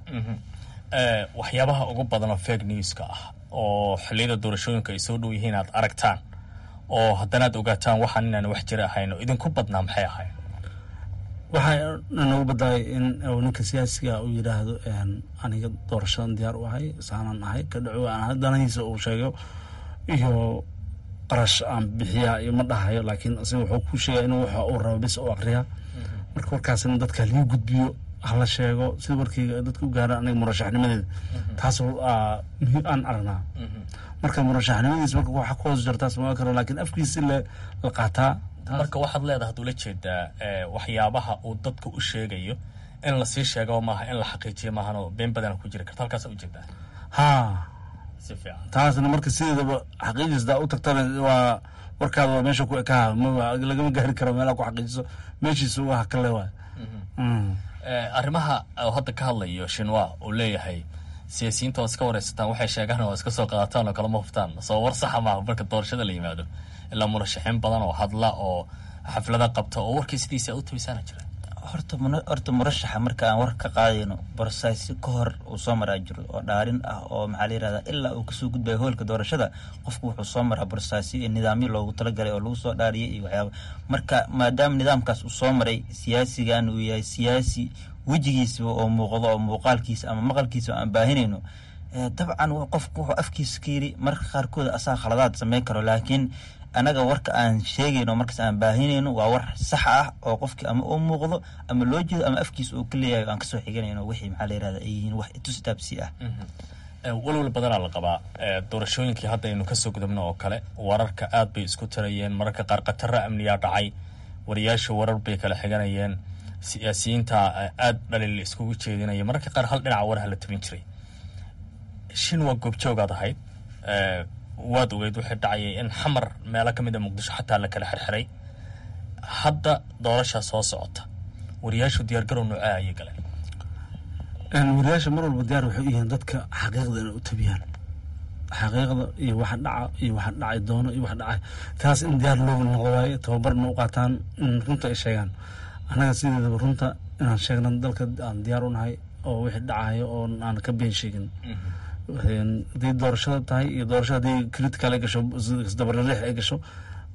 waxyaabaha ugu badan oo fake newska ah oo xilliyada doorashooyinka ay soo dhow yihiin aad aragtaan oo haddana aad ogaataan waxaan inaan wax jira ahayn oo idinku badnaa maxay ahayn waxaa noogu baddaay in ninka siyaasiga uu yidhaahdo aniga doorashadan diyaar u ahay saanaan ahay ka dhaco aan danahiisa uu sheego iyo qarash aan bixiyaa iyo ma dhahayo laakiin asiga wuxuu ku sheegaya inuu waxa uu rabo bis u aqriyaa marka warkaasina dadka lii gudbiyo hala sheego sida warkayga dadka u gaaraan aniga murashaxnimadeeda taas muhiim aan aragnaa marka murashaxnimadiis marka waxa ku hoos jartaas ma karo laakiin afkiisi la qaataa marka waxaad leedahay haduu la jeedaa waxyaabaha uu dadka u sheegayo in lasii sheego maaha in la xaqiijiyo maahanoo been badana ku jiri karta halkaasa ujeedaa ha si fiican taasna marka sideedaba xaqiijisdaa u tagtana waa warkaada waa meesha ku ekaha lagama gaari karo meelaa ku xaqiijiso meeshiisa waa kale waay arrimaha hadda ka hadlayo shinwa uu leeyahay siyaasiyiinta waa iska wareysataan waxay sheegaan oo iska soo qaadataan oo kalama huftaan soo war saxa maaha marka doorashada la yimaado ilaa murashaxiin badan oo hadla oo xaflada qabta oo warkii sidiisa u tabisaana jira horta horta murashaxa marka aan war ka qaadayno borsaasyo ka hor uu soo maraa jiro oo dhaarin ah oo maxaa la yirahdaa ilaa uu kasoo gudbayo hoolka doorashada qofku wuxuu soo maraa borsaasyo iyo nidaamyo loogu talagalay oo lagu soo dhaariyay iyo waxyaaba marka maadaama nidaamkaas uu soo maray siyaasigan uu yahay siyaasi wejigiisaba oo muuqdo oo muuqaalkiisa ama maqalkiisa aan baahinayno dabcan qofku wuxuu afkiisa ka yiri marka qaarkood asaa khaladaad sameyn karo laakiin anaga warka aan sheegayno markaas aan baahinayno waa war sax ah oo qofkii ama uu muuqdo ama loo jeedo ama afkiisa uu ka leeyahay aan kasoo xiganayno wixii maxaa la yirahda ay yihiin wax itustaabsi ah walwal badanaa la qabaa doorashooyinkii hadda aynu kasoo gudubno oo kale wararka aad bay isku tarayeen mararka qaar khataro amniyaa dhacay wariyaasha warar bay kala xiganayeen siyaasiyiinta aad dhaliil iskugu jeedinaya mararka qaar hal dhinaca waraha la tabin jiray shin waa goobjoogaad ahayd waad ogeyd waxay dhacayay in xamar meelo ka mid a muqdisho xataa la kala xirxiray hadda doorashaa soo socota wariyaashu diyaargarow noocaa ayay galeen wariyaasha mar walba diyaar waxay u yihiin dadka xaqiiqda inay u tabiyaan xaqiiqda iyo waxa dhaca iyo waxa dhacay doono iyo waxa dhacay taas in diyaar loogu noqdo waaye tababarna u qaataan in runta ay sheegaan annaga sideedaba runta inaan sheegna dalka aan diyaar u nahay oo wixii dhacayo oo aan ka been sheegin haddii doorashada tahay iyo doorashada haddii critical ay gasho isdabarariix ay gasho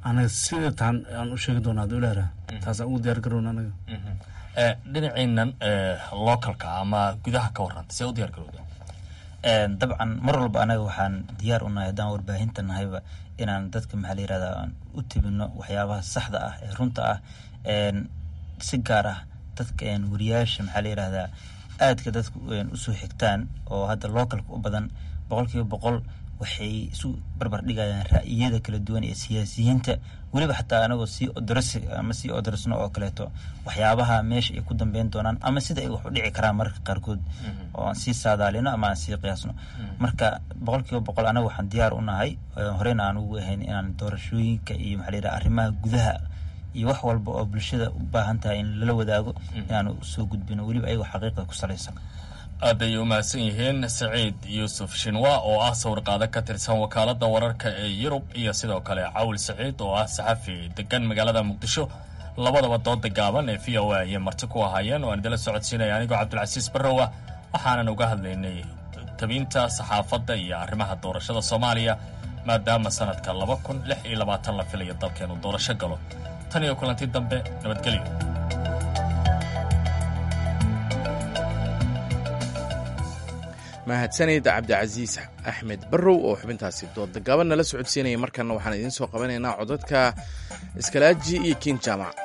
anaga sida taan aan u sheegi doonaa haduu ilaara taasaan ugu diyaar garowna anaga dhinaciinan localka ama gudaha ka warranta see u diyaar garowda dabcan mar walba anaga waxaan diyaar u nahay haddaan warbaahinta nahayba inaan dadka maxaa la yirahdaa aan u tibino waxyaabaha saxda ah ee runta ah si gaar ah dadka wariyaasha maxaa la yirahdaa aadka dadka usoo xigtaan oo hadda localka u badan boqol kiiba boqol waxay isu barbar dhigayaan ra'yiyada kala duwan ee siyaasiyiinta weliba xataa anagoo sii odoras ama sii odorsno oo kaleeto waxyaabaha meesha ay ku dambeyn doonaan ama sida ay wax u dhici karaan mararka qaarkood oo aan sii saadaalino ama aan sii qiyaasno marka boqol kiiba boqol anaga waxaan diyaar u nahay horeyna aan ugu ahayn inaan doorashooyinka iyo maxaa la yidhaha arrimaha gudaha iyo wax walba oo bulshada u baahan tahay in lala wadaago inaanu soo gudbino weliba ayagoo xaqiiqda ku salaysan aad ay u mahadsan yihiin saciid yuusuf shinwa oo ah sawirqaado ka tirsan wakaaladda wararka ee yurub iyo sidoo kale cawil saciid oo ah saxafi degan magaalada muqdisho labadaba dooda gaaban ee v o a ayay marti ku ahaayeen oo aan idila socodsiinaya anigoo cabdilcasiis barrowa waxaanan uga hadlaynay tabinta saxaafadda iyo arrimaha doorashada soomaaliya maadaama sanadka laba kun lix iyo labaatan la filayo dalkeenu doorasho galo tan iyo kulanti dambe nabadgelyo mahadsanid cabdicasiis axmed barrow oo xubintaasi dooda gaban nala socodsiinaya markana waxaan idiin soo qabanaynaa codadka iskalaaji iyo kiin jaamac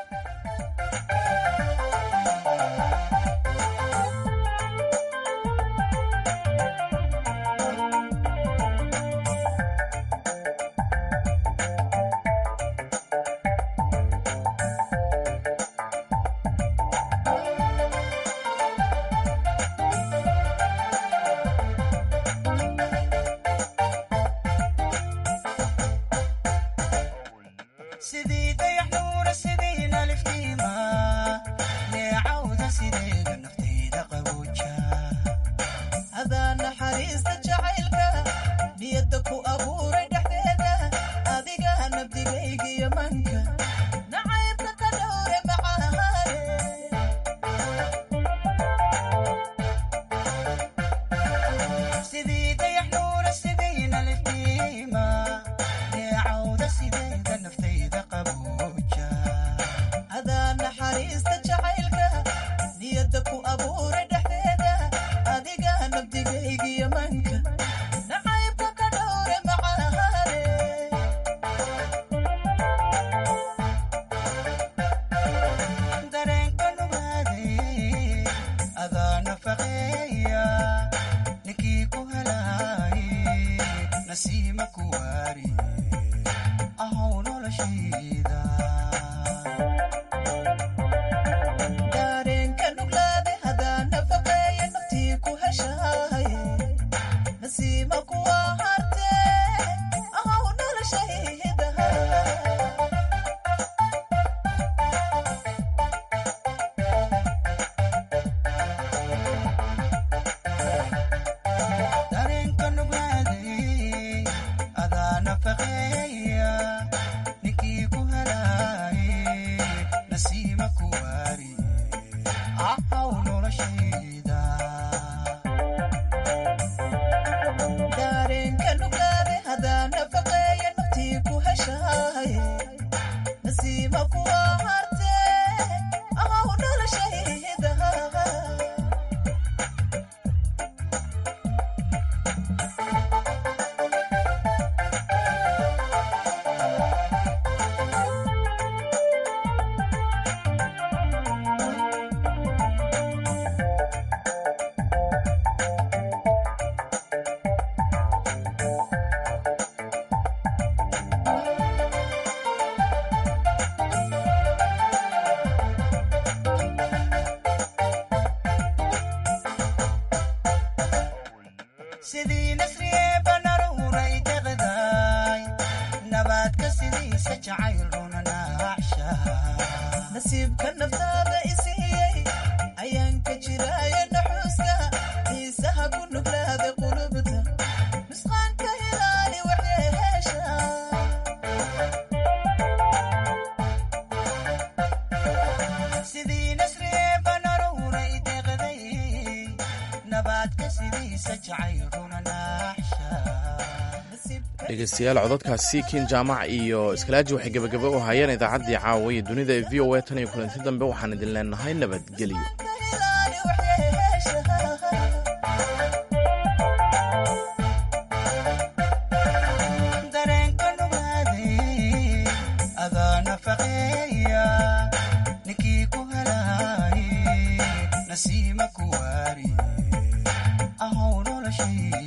dhegeystayaal codadkaasi kiin jaamac iyo iskalaaji waxay gebagaba u hayeen idaacaddii caawa iyo dunida ee v o a tan iyo kulanti dambe waxaan idin leenahay nabadgelyo nasiima ku waari ahow noloshii